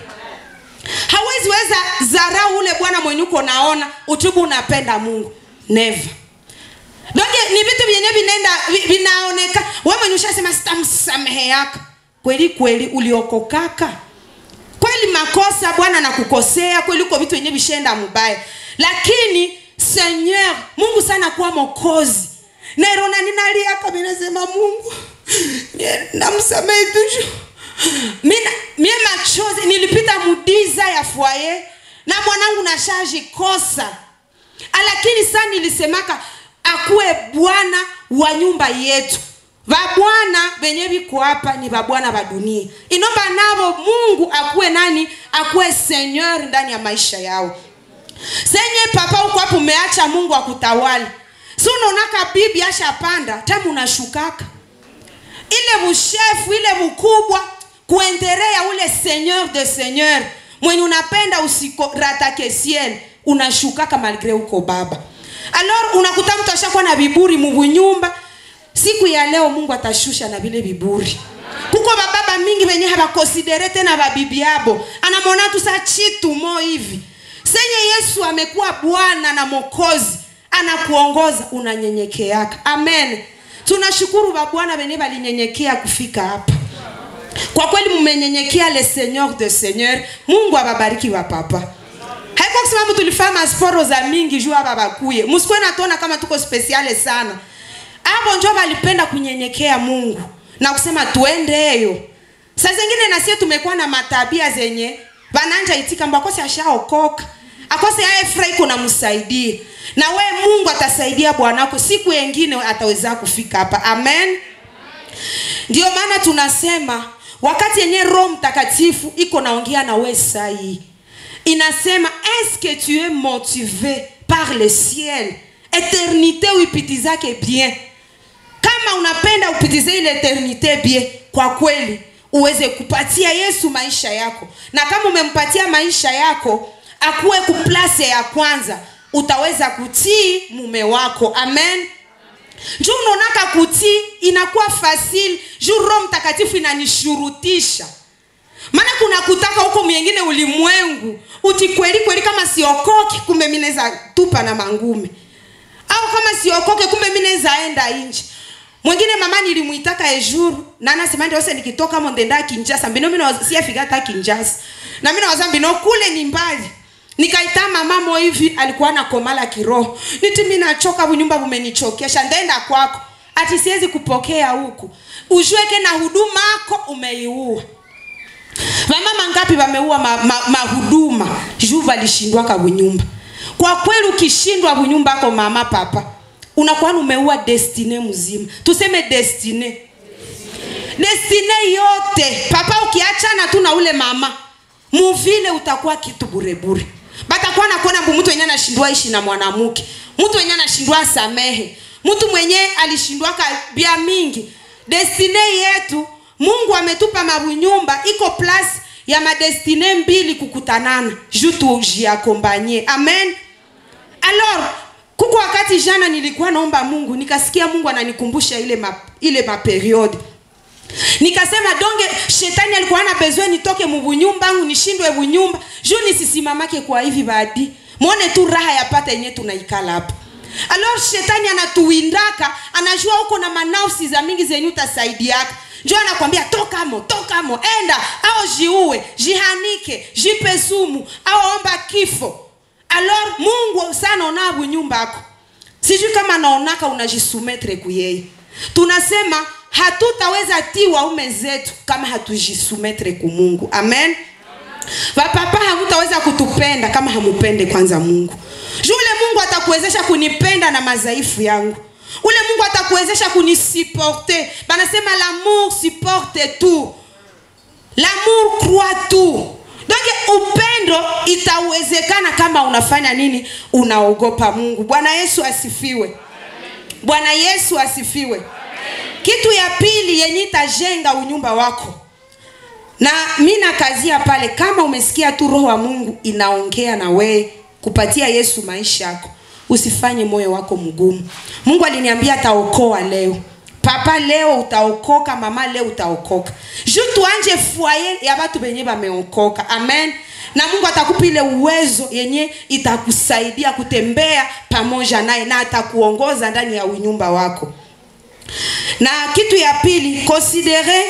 hawezi weza zarau ule bwana mwenye uko naona utubu unapenda mungu never donge ni vitu vyenye vinaenda vi- vinaoneka we mwenye ushasema sitamsamehe yaka kweli kweli uliokokaka kweli makosa bwana nakukosea kweli uko vitu vyenye vishaenda mubaya lakini seigneur mungu sana kuwa mokozi nairona ninaliaka minasema mungu mie namsamehe tuju Mina- mie machozi nilipita mudiza ya fwaye na mwanangu nashaji kosa lakini saa nilisemaka akuwe bwana wa nyumba yetu vabwana venye viko hapa ni vabwana va dunia inomba navo mungu akuwe nani akuwe seigneur ndani ya maisha yao senye papa uko hapo umeacha mungu akutawali si unaonaka bibi ashapanda tamu unashukaka ile bushefu ile bukubwa kuenderea ule seigneur de seigneur mwenye unapenda usikoratake ciel unashukaka malgre uko baba alors unakuta mtu ashakuwa na viburi mubunyumba siku ya leo mungu atashusha na vile viburi kuko bababa mingi venye habakonsidere tena babibi yabo anamwona tu sa chitu mo hivi senye yesu amekuwa bwana na mokozi anakuongoza unanyenyekeaka amen tunashukuru babwana venye balinyenyekea kufika hapa kwa kweli mmenyenyekea le seigneur de seigneur mungu ababariki bapapa haiko kusema mtu tulifanya masporo za mingi juu hapa bakuye msikuwe natuona kama tuko spesiale sana hapo njo balipenda kunyenyekea mungu na kusema tuendeyo saa zingine nasie tumekuwa na matabia zenye bananja itika mbo akose ashaokoka akose aefra iko namsaidie na we mungu atasaidia bwanako siku yengine ataweza kufika hapa amen ndio maana tunasema wakati yenye roho mtakatifu iko naongea na we sahii inasema eske tu es motivé par le ciel eternité uipitizake bien kama unapenda upitize ile eternité bien kwa kweli uweze kupatia yesu maisha yako na kama umempatia maisha yako akuwe kuplase ya kwanza utaweza kutii mume wako amen juu unaonaka kutii inakuwa fasili juu roho mtakatifu inanishurutisha maana kuna kutaka huko mwingine ulimwengu uti kweli kweli kama siokoke kumbe mi naweza tupa na mangume au kama siokoke kumbe mi naweza enda nje mwingine mama nilimwitaka ejuru na anasema ndio sasa nikitoka mo ndenda kinjasa mbino mimi siafika hata kinjasa na mimi nawaza mbino kule ni mbali nikaita mama mo hivi alikuwa na komala kiroho niti mimi nachoka bunyumba bumenichokesha ndaenda kwako ati siwezi kupokea huku ujue na huduma yako umeiua vamama ngapi vameua mahuduma ma, ma juu valishindwaka bunyumba kwa kweli ukishindwa bunyumba ako mama papa unakuwa umeua destine mzima tuseme destine destine yote papa ukiachana tu na ule mama muvile utakuwa kitu burebure batakuwa nakuona mbu mtu wenye anashindwa ishi na mwanamke mtu wenye anashindwa samehe mtu mwenye alishindwaka bia mingi destine yetu mungu ametupa mabunyumba iko plus ya madestine mbili kukutanana ju tujiakombanye amen alors kuko wakati jana nilikuwa naomba mungu nikasikia mungu ananikumbusha ile ma, ile maperiode nikasema donge shetani alikuwa na bezwe nitoke mubunyumba angu nishindwe bunyumba juu nisisimamake kwa hivi badi mwone tu raha yapata yenye tunaikala hapa alors shetani anatuwindaka anajua uko na manafsi za mingi zenye utasaidiaka njo anakwambia tokamo tokamo enda au jiue jihanike jipe sumu au omba kifo alors mungu sana ona bunyumba ako sijui kama naonaka unajisumetre kuyeye tunasema hatutaweza ti waume zetu kama hatujisumetre ku mungu amen vapapa hamutaweza kutupenda kama hamupende kwanza mungu juu ule mungu atakuwezesha kunipenda na madhaifu yangu ule mungu atakuwezesha kunisiporte banasema lamour supporte tout lamour croit tout donc upendo itawezekana kama unafanya nini unaogopa mungu bwana yesu asifiwe bwana yesu asifiwe kitu ya pili yenye itajenga unyumba wako na mi nakazia pale kama umesikia tu roho wa mungu inaongea na wee kupatia yesu maisha yako usifanye moyo wako mgumu mungu aliniambia ataokoa leo papa leo utaokoka mama leo utaokoka ju tuanje fwaye ya batu benye bameokoka amen na mungu atakupa ile uwezo yenye itakusaidia kutembea pamoja naye na atakuongoza ndani ya unyumba wako na kitu ya pili considere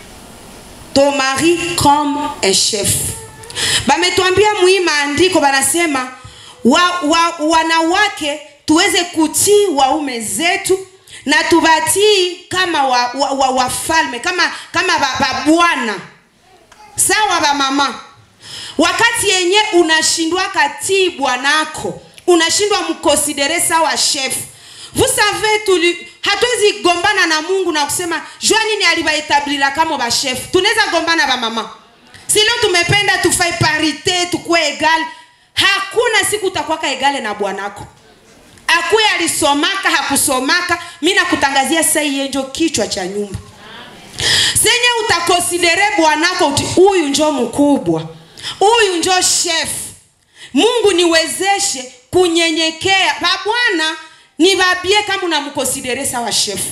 ton mari comme un chef bametwambia mwii maandiko banasema wa, wa, wanawake tuweze kutii waume zetu na tubatii kama wafalme wa, wa, wa wafalme, kama kama babwana ba sawa bamama wakati yenye unashindwa katii bwanako unashindwa mkonsidere sawa chef vous savez tuli hatuwezi gombana na mungu na kusema jua nini alibaetablira kama bashef tunaweza gombana bamama si leo tumependa tufai parite tukuwe egal hakuna siku utakwaka egale na bwanako akuye alisomaka hakusomaka mi nakutangazia sai yenjo kichwa cha nyumba senye utakonsidere bwanako uti huyu njo mkubwa huyu njo chef mungu niwezeshe kunyenyekea babwana nibabie kama unamkonsidere sawa shefu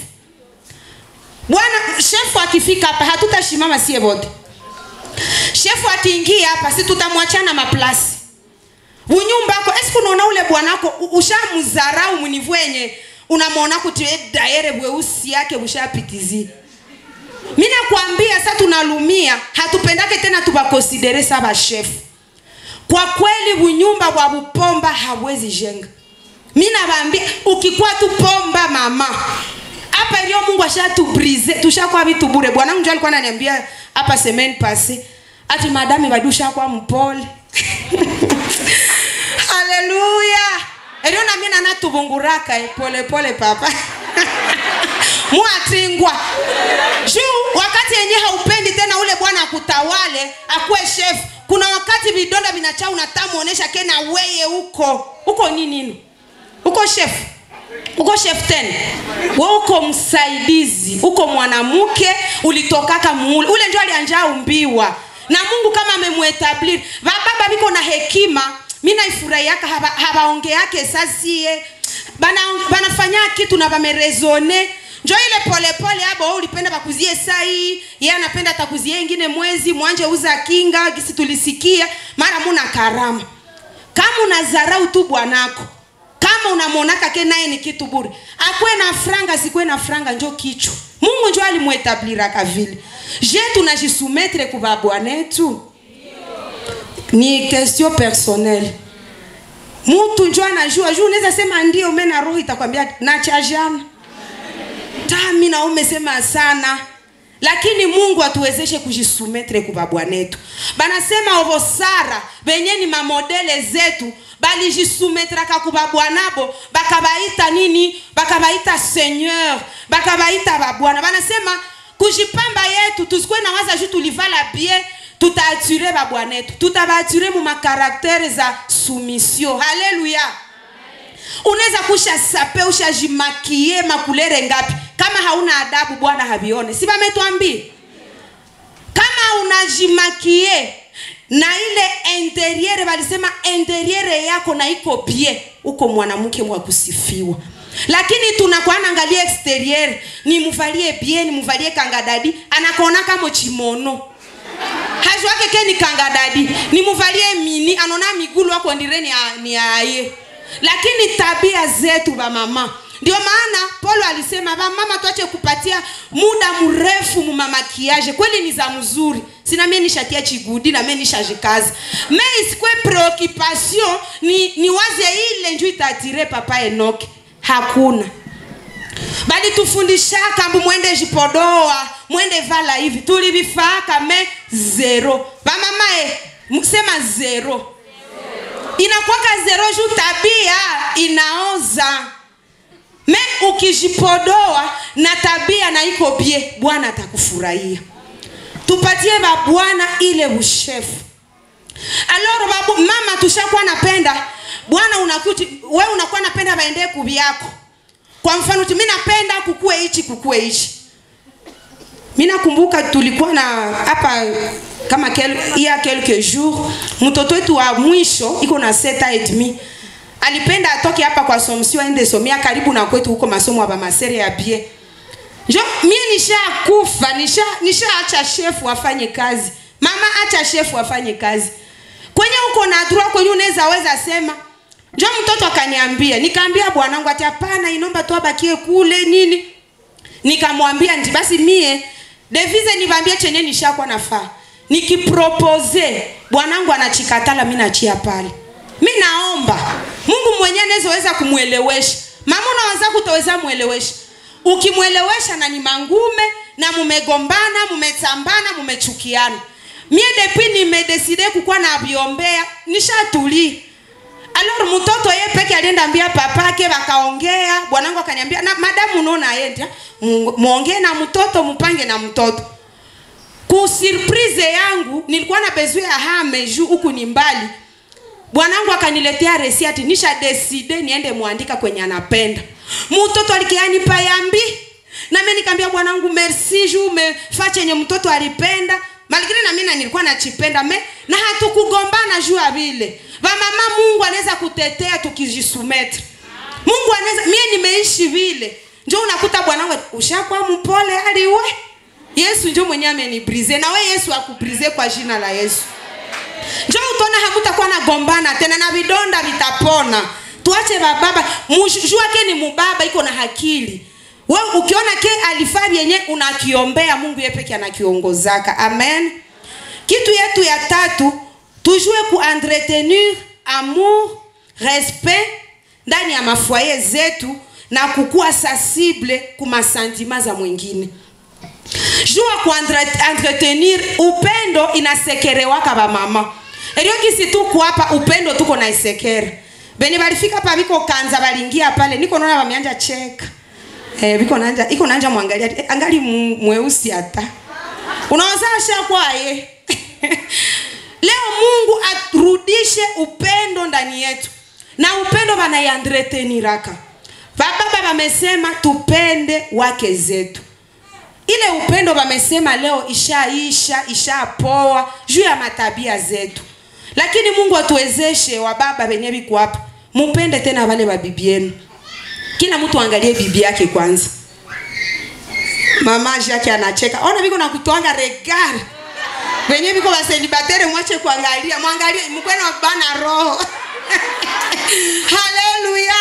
bwana shefu akifika hapa hatutashimama sie wote shefu akiingia hapa si tutamwachana maplasi unyumbako esiku unaona ule bwanako ushamzarau munivu yenye unamwona kuti daere bweusi yake bushapitizia mi nakwambia sa tunalumia hatupendake tena tubakonsidere sa bashefu kwa kweli bunyumba bwa bupomba habwezi jenga mi nabambia ukikuwa tu pomba mama hapa ilio mungu ashatubrize tushakuwa vitu bure bwanangu njo alikuwa ananiambia hapa semaine passe ati madame badi ushakuwa mpole haleluya elio nami nanatubunguraka eh, pole pole papa muatingwa juu wakati yenye haupendi tena ule bwana akutawale akuwe chef kuna wakati vidonda vinachaa unatamuonesha kena weye huko huko ninini uko chef uko chef tena we uko msaidizi uko mwanamke ulitokaka muule ule ndio alianja umbiwa na mungu kama amemwetablir vababa viko na hekima mi naifurahiaka habaongeake haba sasie banafanya bana kitu na bamerezone njo ile polepole abo ulipenda bakuzie sai ye anapenda atakuzie ingine mwezi mwanje uza kinga gisi tulisikia mara muna karama kama unazarau tu bwanako kama unamwonaka ke naye ni kitu bure akwe na franga sikwe na franga njo kichwa mungu njo alimwetabliraka vile je tunajisumetre kuba bwanetu ni question personnelle mutu njo anajua juu unaweza sema ndio me na roho itakwambia nachajana tami na umesema sana lakini mungu atuwezeshe kujisumetre kubabwanetu banasema ovo sara benye ni mamodele zetu balijisumetraka kubabwanabo bakabaita nini bakabaita seigneur bakabaita babwana banasema kujipamba yetu tusikuwe na waza ju tulivala bien tutaature babwanetu tutabaature mu makaraktere za soumission haleluya unaweza kusha sape ushajimakie makulere ngapi kama hauna adabu bwana havione si vametwambia kama unajimakie na ile interiere walisema interiere yako na iko bie uko mwanamke mwa kusifiwa lakini tunakuwa naangalia exterieur ni muvalie bie ni muvalie kangadadi anakuona kama chimono hazi wake ke ni kangadadi ni muvalie mini anaona migulu wako ndire ni, a- ni aye lakini tabia zetu bamama ndio maana paulo alisema bamama tuache kupatia muda mrefu mumamakiaje kweli ni za mzuri sina mie nishatia chigudi na mie nishajikazi me isikwe preoccupation ni, ni waze ile nju itatire papa enoke hakuna bali tufundishaka mbu mwende jipodoa mwende vala hivi tulivifaka me zero vamamae sema zero inakwaka zero juu tabia inaoza me ukijipodoa na tabia na iko bie bwana atakufurahia tupatie babwana ile ushefu aloro babu mama tushakuwa napenda bwana unakuti we unakuwa napenda baendee kubi yako kwa mfano ti mi napenda kukue hichi kukue hichi mi nakumbuka tulikuwa na hapa kama kel, iya quelque jour mtoto wetu wa mwisho iko na seta et demi alipenda atoke hapa kwa somsio aende somia karibu na kwetu huko masomo ya bamasere ya bie njo mie nishakufa nisha nishaacha shefu afanye kazi mama acha shefu afanye kazi kwenye uko na droit kwenye unaweza weza sema njo mtoto akaniambia nikaambia bwanangu ati hapana inomba tu abakie kule nini nikamwambia nti basi mie devize nivambie chenye nishakwa nafaa nikipropose bwanangu anachikatala mi nachia pale mi naomba mungu mwenyewe anawezaweza kumwelewesha mama unaweza kutoweza mwelewesha ukimwelewesha na ni mangume na mumegombana mumetambana mumechukiana mie depi nimedeside kukuwa na viombea nishatulii alor mtoto ye peke alienda ambia papake wakaongea bwanangu akaniambia na madamu unaona aenda mwongee na mtoto mpange na mtoto kusurprise yangu nilikuwa na bezwe ya hame juu huku ni mbali bwanangu akaniletea resiati nisha deside niende mwandika kwenye anapenda mtoto alikianipa yambi nami nikaambia bwanangu merci juu umefa chenye mtoto alipenda malikini na mimi nilikuwa nachipenda me na hatukugombana juu ya vile vamama mungu anaweza kutetea tukijisumetre mungu anaweza mie nimeishi vile njo unakuta bwanangu ushakuwa mpole aliwe yesu njo mwenye amenibrize na we yesu akubrize kwa jina la yesu njo utona hamutakuwa nagombana tena na vidonda vitapona tuache bababa jua ke ni mubaba iko na hakili we ukiona ke alifaa vyenye unakiombea mungu ye peke anakiongozaka amen kitu yetu ya tatu tujue kuentretenir amour respect ndani ya mafoye zetu na kukuwa sensible kumasantima za mwingine jua kuentretenir upendo inasekerewaka bamama erio kisi tuku hapa upendo tuko na isekere beni balifika pa biko kanza balingia pale niko naona bameanja cheka eh, biko nanja iko nanja mwangalia eh, angali mweusi hata unaweza shakwaye leo mungu aturudishe upendo ndani yetu na upendo banaiandreteniraka bababa bamesema tupende wake zetu ile upendo bamesema leo ishaisha ishapoa juu ya matabia zetu lakini mungu atuwezeshe wababa venye biko hapa mupende tena wale babibi yenu kila mtu angalie bibi yake kwanza mama yake anacheka ona biko nakutwanga regard venye biko baselibatere mwache kuangalia mwangalie mkwena bana roho haleluya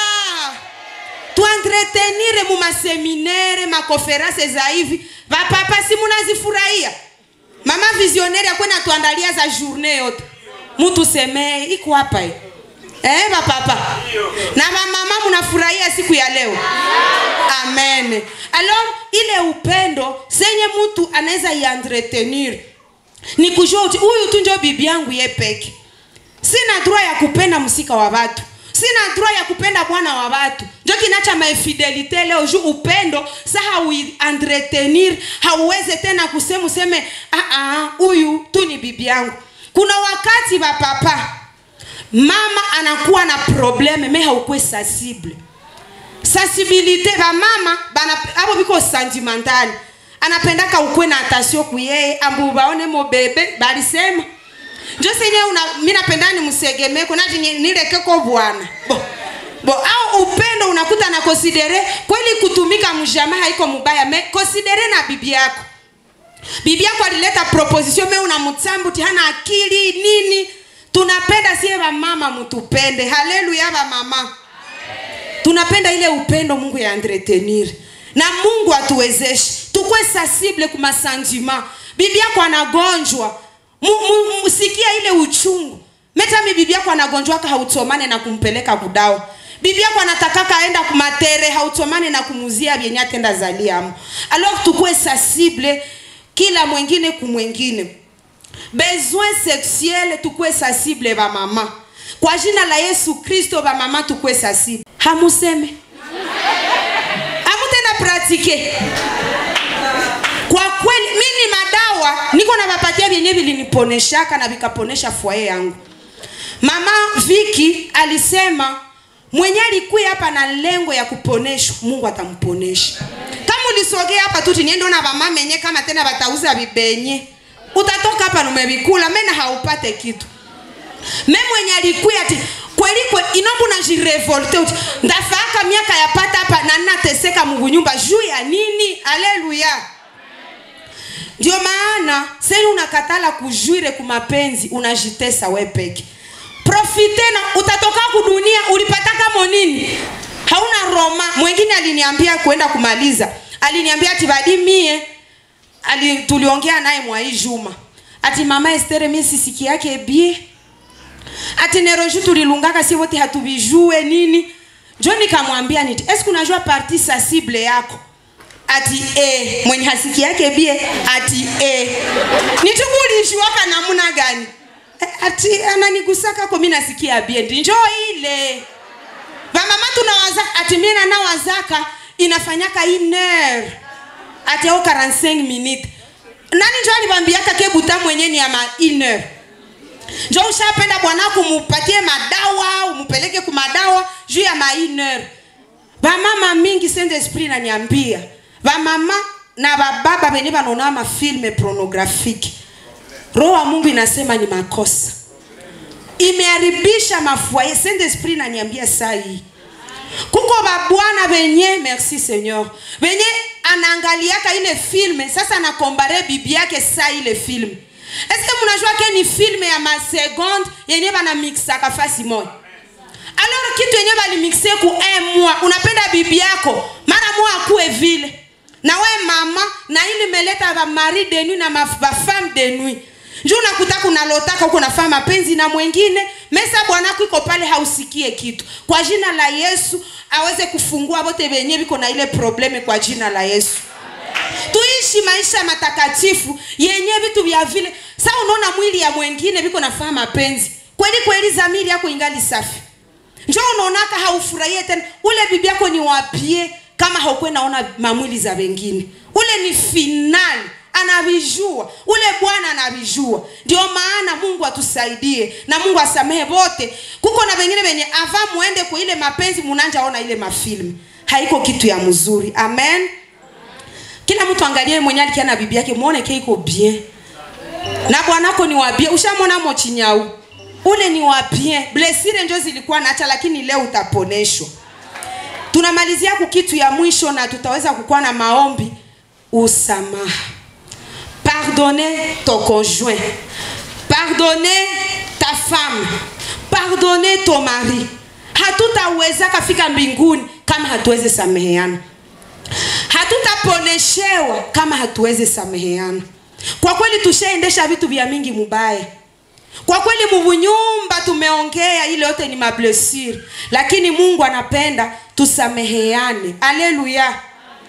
tuentretenire mu maseminere makonferanse za hivi vapapa si munazifurahia mama visionnaire akwena tuandalia za journée yote mutu semee iko hapa eh, bapapa na mamama mnafurahia siku ya leo amen alors ile upendo senye mtu anaweza ientretenir ni kujua uti huyu tu njo bibi yangu ye peke sina droit ya kupenda msika wa watu sina droit ya kupenda bwana wa watu njo kinacha maifidelite leo juu upendo sa hauentretenir hauweze tena kusema useme "Ah, ah, huyu tu ni bibi yangu kuna wakati wa papa mama anakuwa na probleme me haukuwe sensible sensibilité bamama bana abo biko sentimentali anapendaka ukwe na atasio kuyeye ambu baone mo bebe balisema njo senye una mi napenda nimsegemeko nati ni- nilekeko bwana bo bo au upendo unakuta na konsidere kweli kutumika mjama haiko mubaya me konsidere na bibi yako bibi yako alileta proposition me unamtsambuti hana akili nini tunapenda sie bamama mutupende haleluya bamama tunapenda ile upendo mungu ya entretenir na mungu atuwezeshe tukwe sensible kuma sentiment bibi yako anagonjwa Mu- mu- musikia ile uchungu metami bibi yako anagonjwaka hautomane na kumpeleka kudawa bibi yako anatakaka aenda kumatere hautomane na kumuzia vyenye atenda zaliamu alors tukwe sensible kila mwengine kumwengine besoin sexuel tukwe sensible bamama kwa jina la yesu kristo bamama tukwe sensible hamuseme hamutenda pratike kwa kweli mimi madawa niko na vapatia vyenye viliniponeshaka na vikaponesha fwaye yangu mama viki alisema mwenye alikuya hapa na lengo ya kuponeshwa mungu atamponesha kama ulisogea hapa tu tiniendo na vamama enye kama tena batauza vibenye utatoka hapa numevikula mena haupate kitu me mwenye alikuya ati kweli kwe inombu najirevolte uti ndafaaka miaka yapata hapa na nateseka mubunyumba juu ya nini aleluya ndio maana seni unakatala kujuire kumapenzi unajitesa we peke profite na utatoka kudunia ulipata kamo nini hauna roma mwingine aliniambia kwenda kumaliza aliniambia ati badi mie ali, tuliongea naye mwai juma ati mama estere mie sisiki yake bie ati neroju tulilungaka si wote hatuvijue nini njo nikamwambia niti eske unajua parti sensible yako ati e mwenye hasiki yake bie ati e nitukulishiwaka namuna gani e, ati ananigusaka ko mi nasikia bie ndi njo ile vamama tunawaza ati mie nanawazaka inafanyaka iner ati au 45 minute nani njo alivambiaka kebuta mwenye ni ama iner njo ushapenda bwanako mupatie madawa umupeleke kumadawa juu ya mainer vamama mingi saint esprit naniambia vamama na vababa venye vanaona mafilme pornografiki roho wa mungu inasema ni makosa imeharibisha mafuaye saint esprit naniambia saa hii kuko babwana venye merci seigneur venye anaangaliaka ile filme sasa anakombare bibi yake saa ile filme eske munajua ke ni filme ya masegonde yenye banamixaka fasi moja alors kitu yenye balimixe ku un mois unapenda bibi yako mara moja akuwe vile na we mama na ili meleta bamari de nuit na bafemme de nuit nju unakuta kunalotaka huko nafanya mapenzi na mwengine mesa bwanako iko pale hausikie kitu kwa jina la yesu aweze kufungua bote benye biko na ile probleme kwa jina la yesu tuishi maisha matakatifu yenye vitu vya vile sa unaona mwili ya mwengine viko nafanya mapenzi kweli kweli zamiri yako ingali safi njo unaonaka haufurahie tena ule bibi yako ni wapie kama haukuwe naona mamwili za wengine ule ni finali anavijua ule bwana anavijua ndio maana mungu atusaidie na mungu asamehe wote kuko na wengine wenye ava muende kwa ile mapenzi munanja ona ile mafilmu haiko kitu ya mzuri amen kila mtu angalie mwenye alikia na bibi yake muone ke iko bien na bwanako ni wabie ushamwona mochinyau ule ni wabie blesire njo zilikuwa nacha lakini leo utaponeshwa tunamalizia kukitu ya mwisho na tutaweza kukuwa na maombi usamaha pardonner ton conjoint pardonner ta femme pardonner ton mari hatutaweza kafika mbinguni kama hatuwezi sameheana hatutaponeshewa kama hatuwezi sameheana kwa kweli tushaendesha vitu vya mingi mubaya kwa kweli muvunyumba tumeongea ile yote ni mablesiri lakini mungu anapenda tusameheane aleluya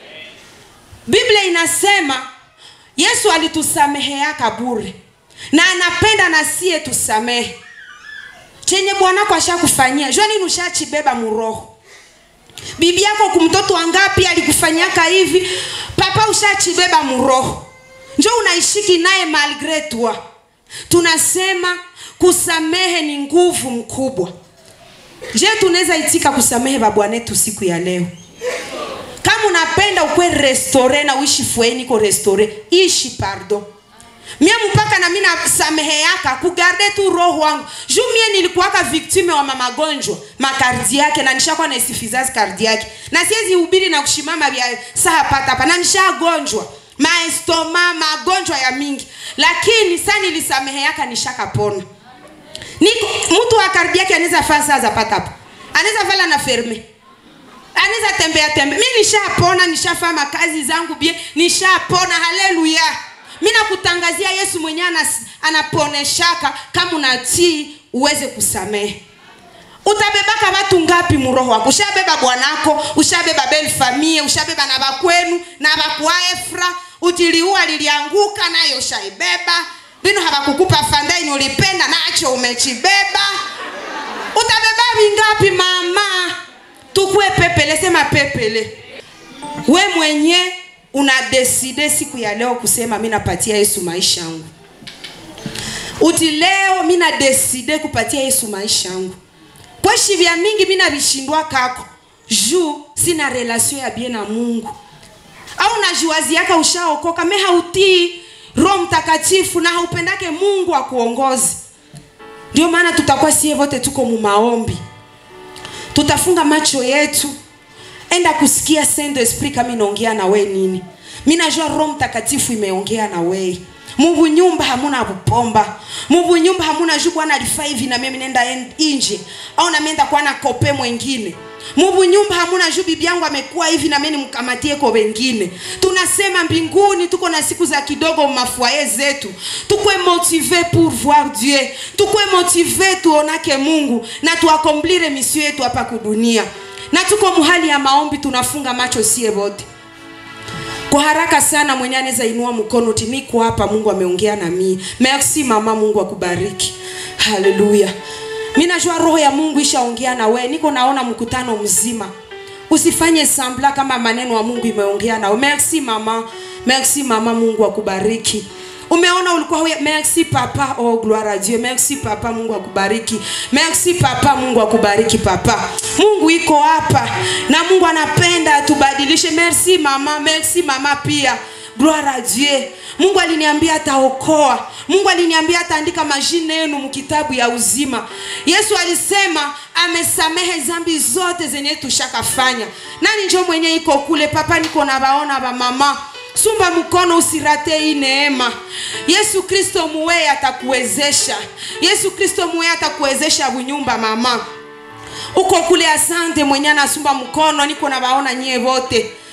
biblia inasema yesu alitusameheaka bure na anapenda na siye tusamehe chenye bwanako ashakufanyia jua nini ushachibeba muroho bibi yako kumtoto wangapi alikufanyaka hivi papa ushachibeba muroho njo unaishiki naye malgre toi tunasema kusamehe ni nguvu mkubwa je tunaweza itika kusamehe babwanetu siku ya leo kama unapenda ukwe restore na uishi fweni ko restore ishi pardon mie mpaka na mi nasamehe yaka kugarde tu roho wangu juu mie nilikuwaka victime wa mamagonjwa makardi yake na nishakuwa na insuffisance cardiaque na siwezi hubiri na kushimama vya saa patapa na nishagonjwa maestoma magonjwa ya mingi lakini sa nilisamehe yaka nishakapona niko mtu wa kardi yake anaweza faa saa za patapa anaweza vala na ferme anaweza tembea tembea mi nishapona nishafaa makazi zangu bie nishapona haleluya mi nakutangazia yesu mwenyewe anas- anaponeshaka kama unatii uweze kusamehe utabebaka watu ngapi muroho wako ushabeba bwanako ushabeba bel famie ushabeba na bakwenu na bakwaefra utiliua lilianguka nayo ushaibeba bino habakukupa fandaini ulipenda nacho umechibeba utabeba vingapi mama tukue pepele sema pepele we mwenye unadeside siku ya leo kusema mi napatia yesu maisha yangu uti leo mi nadeside kupatia yesu maisha yangu kweshi vya mingi mi navishindwa kako juu sina relasio ya bie na mungu au najiwaziaka ushaokoka me hautii roho mtakatifu na haupendake mungu akuongozi ndio maana tutakuwa sie vote tuko mumaombi tutafunga macho yetu enda kusikia saint esprit kama inaongea na we nini mi najua roho mtakatifu imeongea na wei muvu nyumba hamuna bupomba muvu nyumba hamuna juu bwana alifaa hivi na mimi nenda en- inje au namienda kuwa na kope mwengine muvu nyumba hamuna juu bibi yangu amekuwa hivi na mimi nimkamatie kwa wengine tunasema mbinguni tuko na siku za kidogo mafwaye zetu tukwe motive pour voir dieu tukwe motive tuonake mungu na tuakomplire misio yetu hapa kudunia na tuko muhali ya maombi tunafunga macho sie wote kwa haraka sana mwenye anaweza inua mkono ti niko hapa mungu ameongea na mii merci mama mungu akubariki haleluya mi najua roho ya mungu ishaongea na we niko naona mkutano mzima usifanye sambla kama maneno ya mungu imeongea nawe merci mama merci mama mungu akubariki umeona ulikuwa huya merci papa oh gloire à dieu merci papa mungu akubariki merci papa mungu akubariki papa mungu iko hapa na mungu anapenda atubadilishe merci mama merci mama pia gloire à dieu mungu aliniambia ataokoa mungu aliniambia ataandika majina yenu mkitabu ya uzima yesu alisema amesamehe zambi zote zenye tushakafanya nani njo mwenye iko kule papa niko na baona bamama sumba mkono usirate hii neema yesu kristo muweye atakuwezesha yesu kristo muweye atakuwezesha bunyumba mama uko kule asante mwenye anasumba mkono niko na baona nyie vote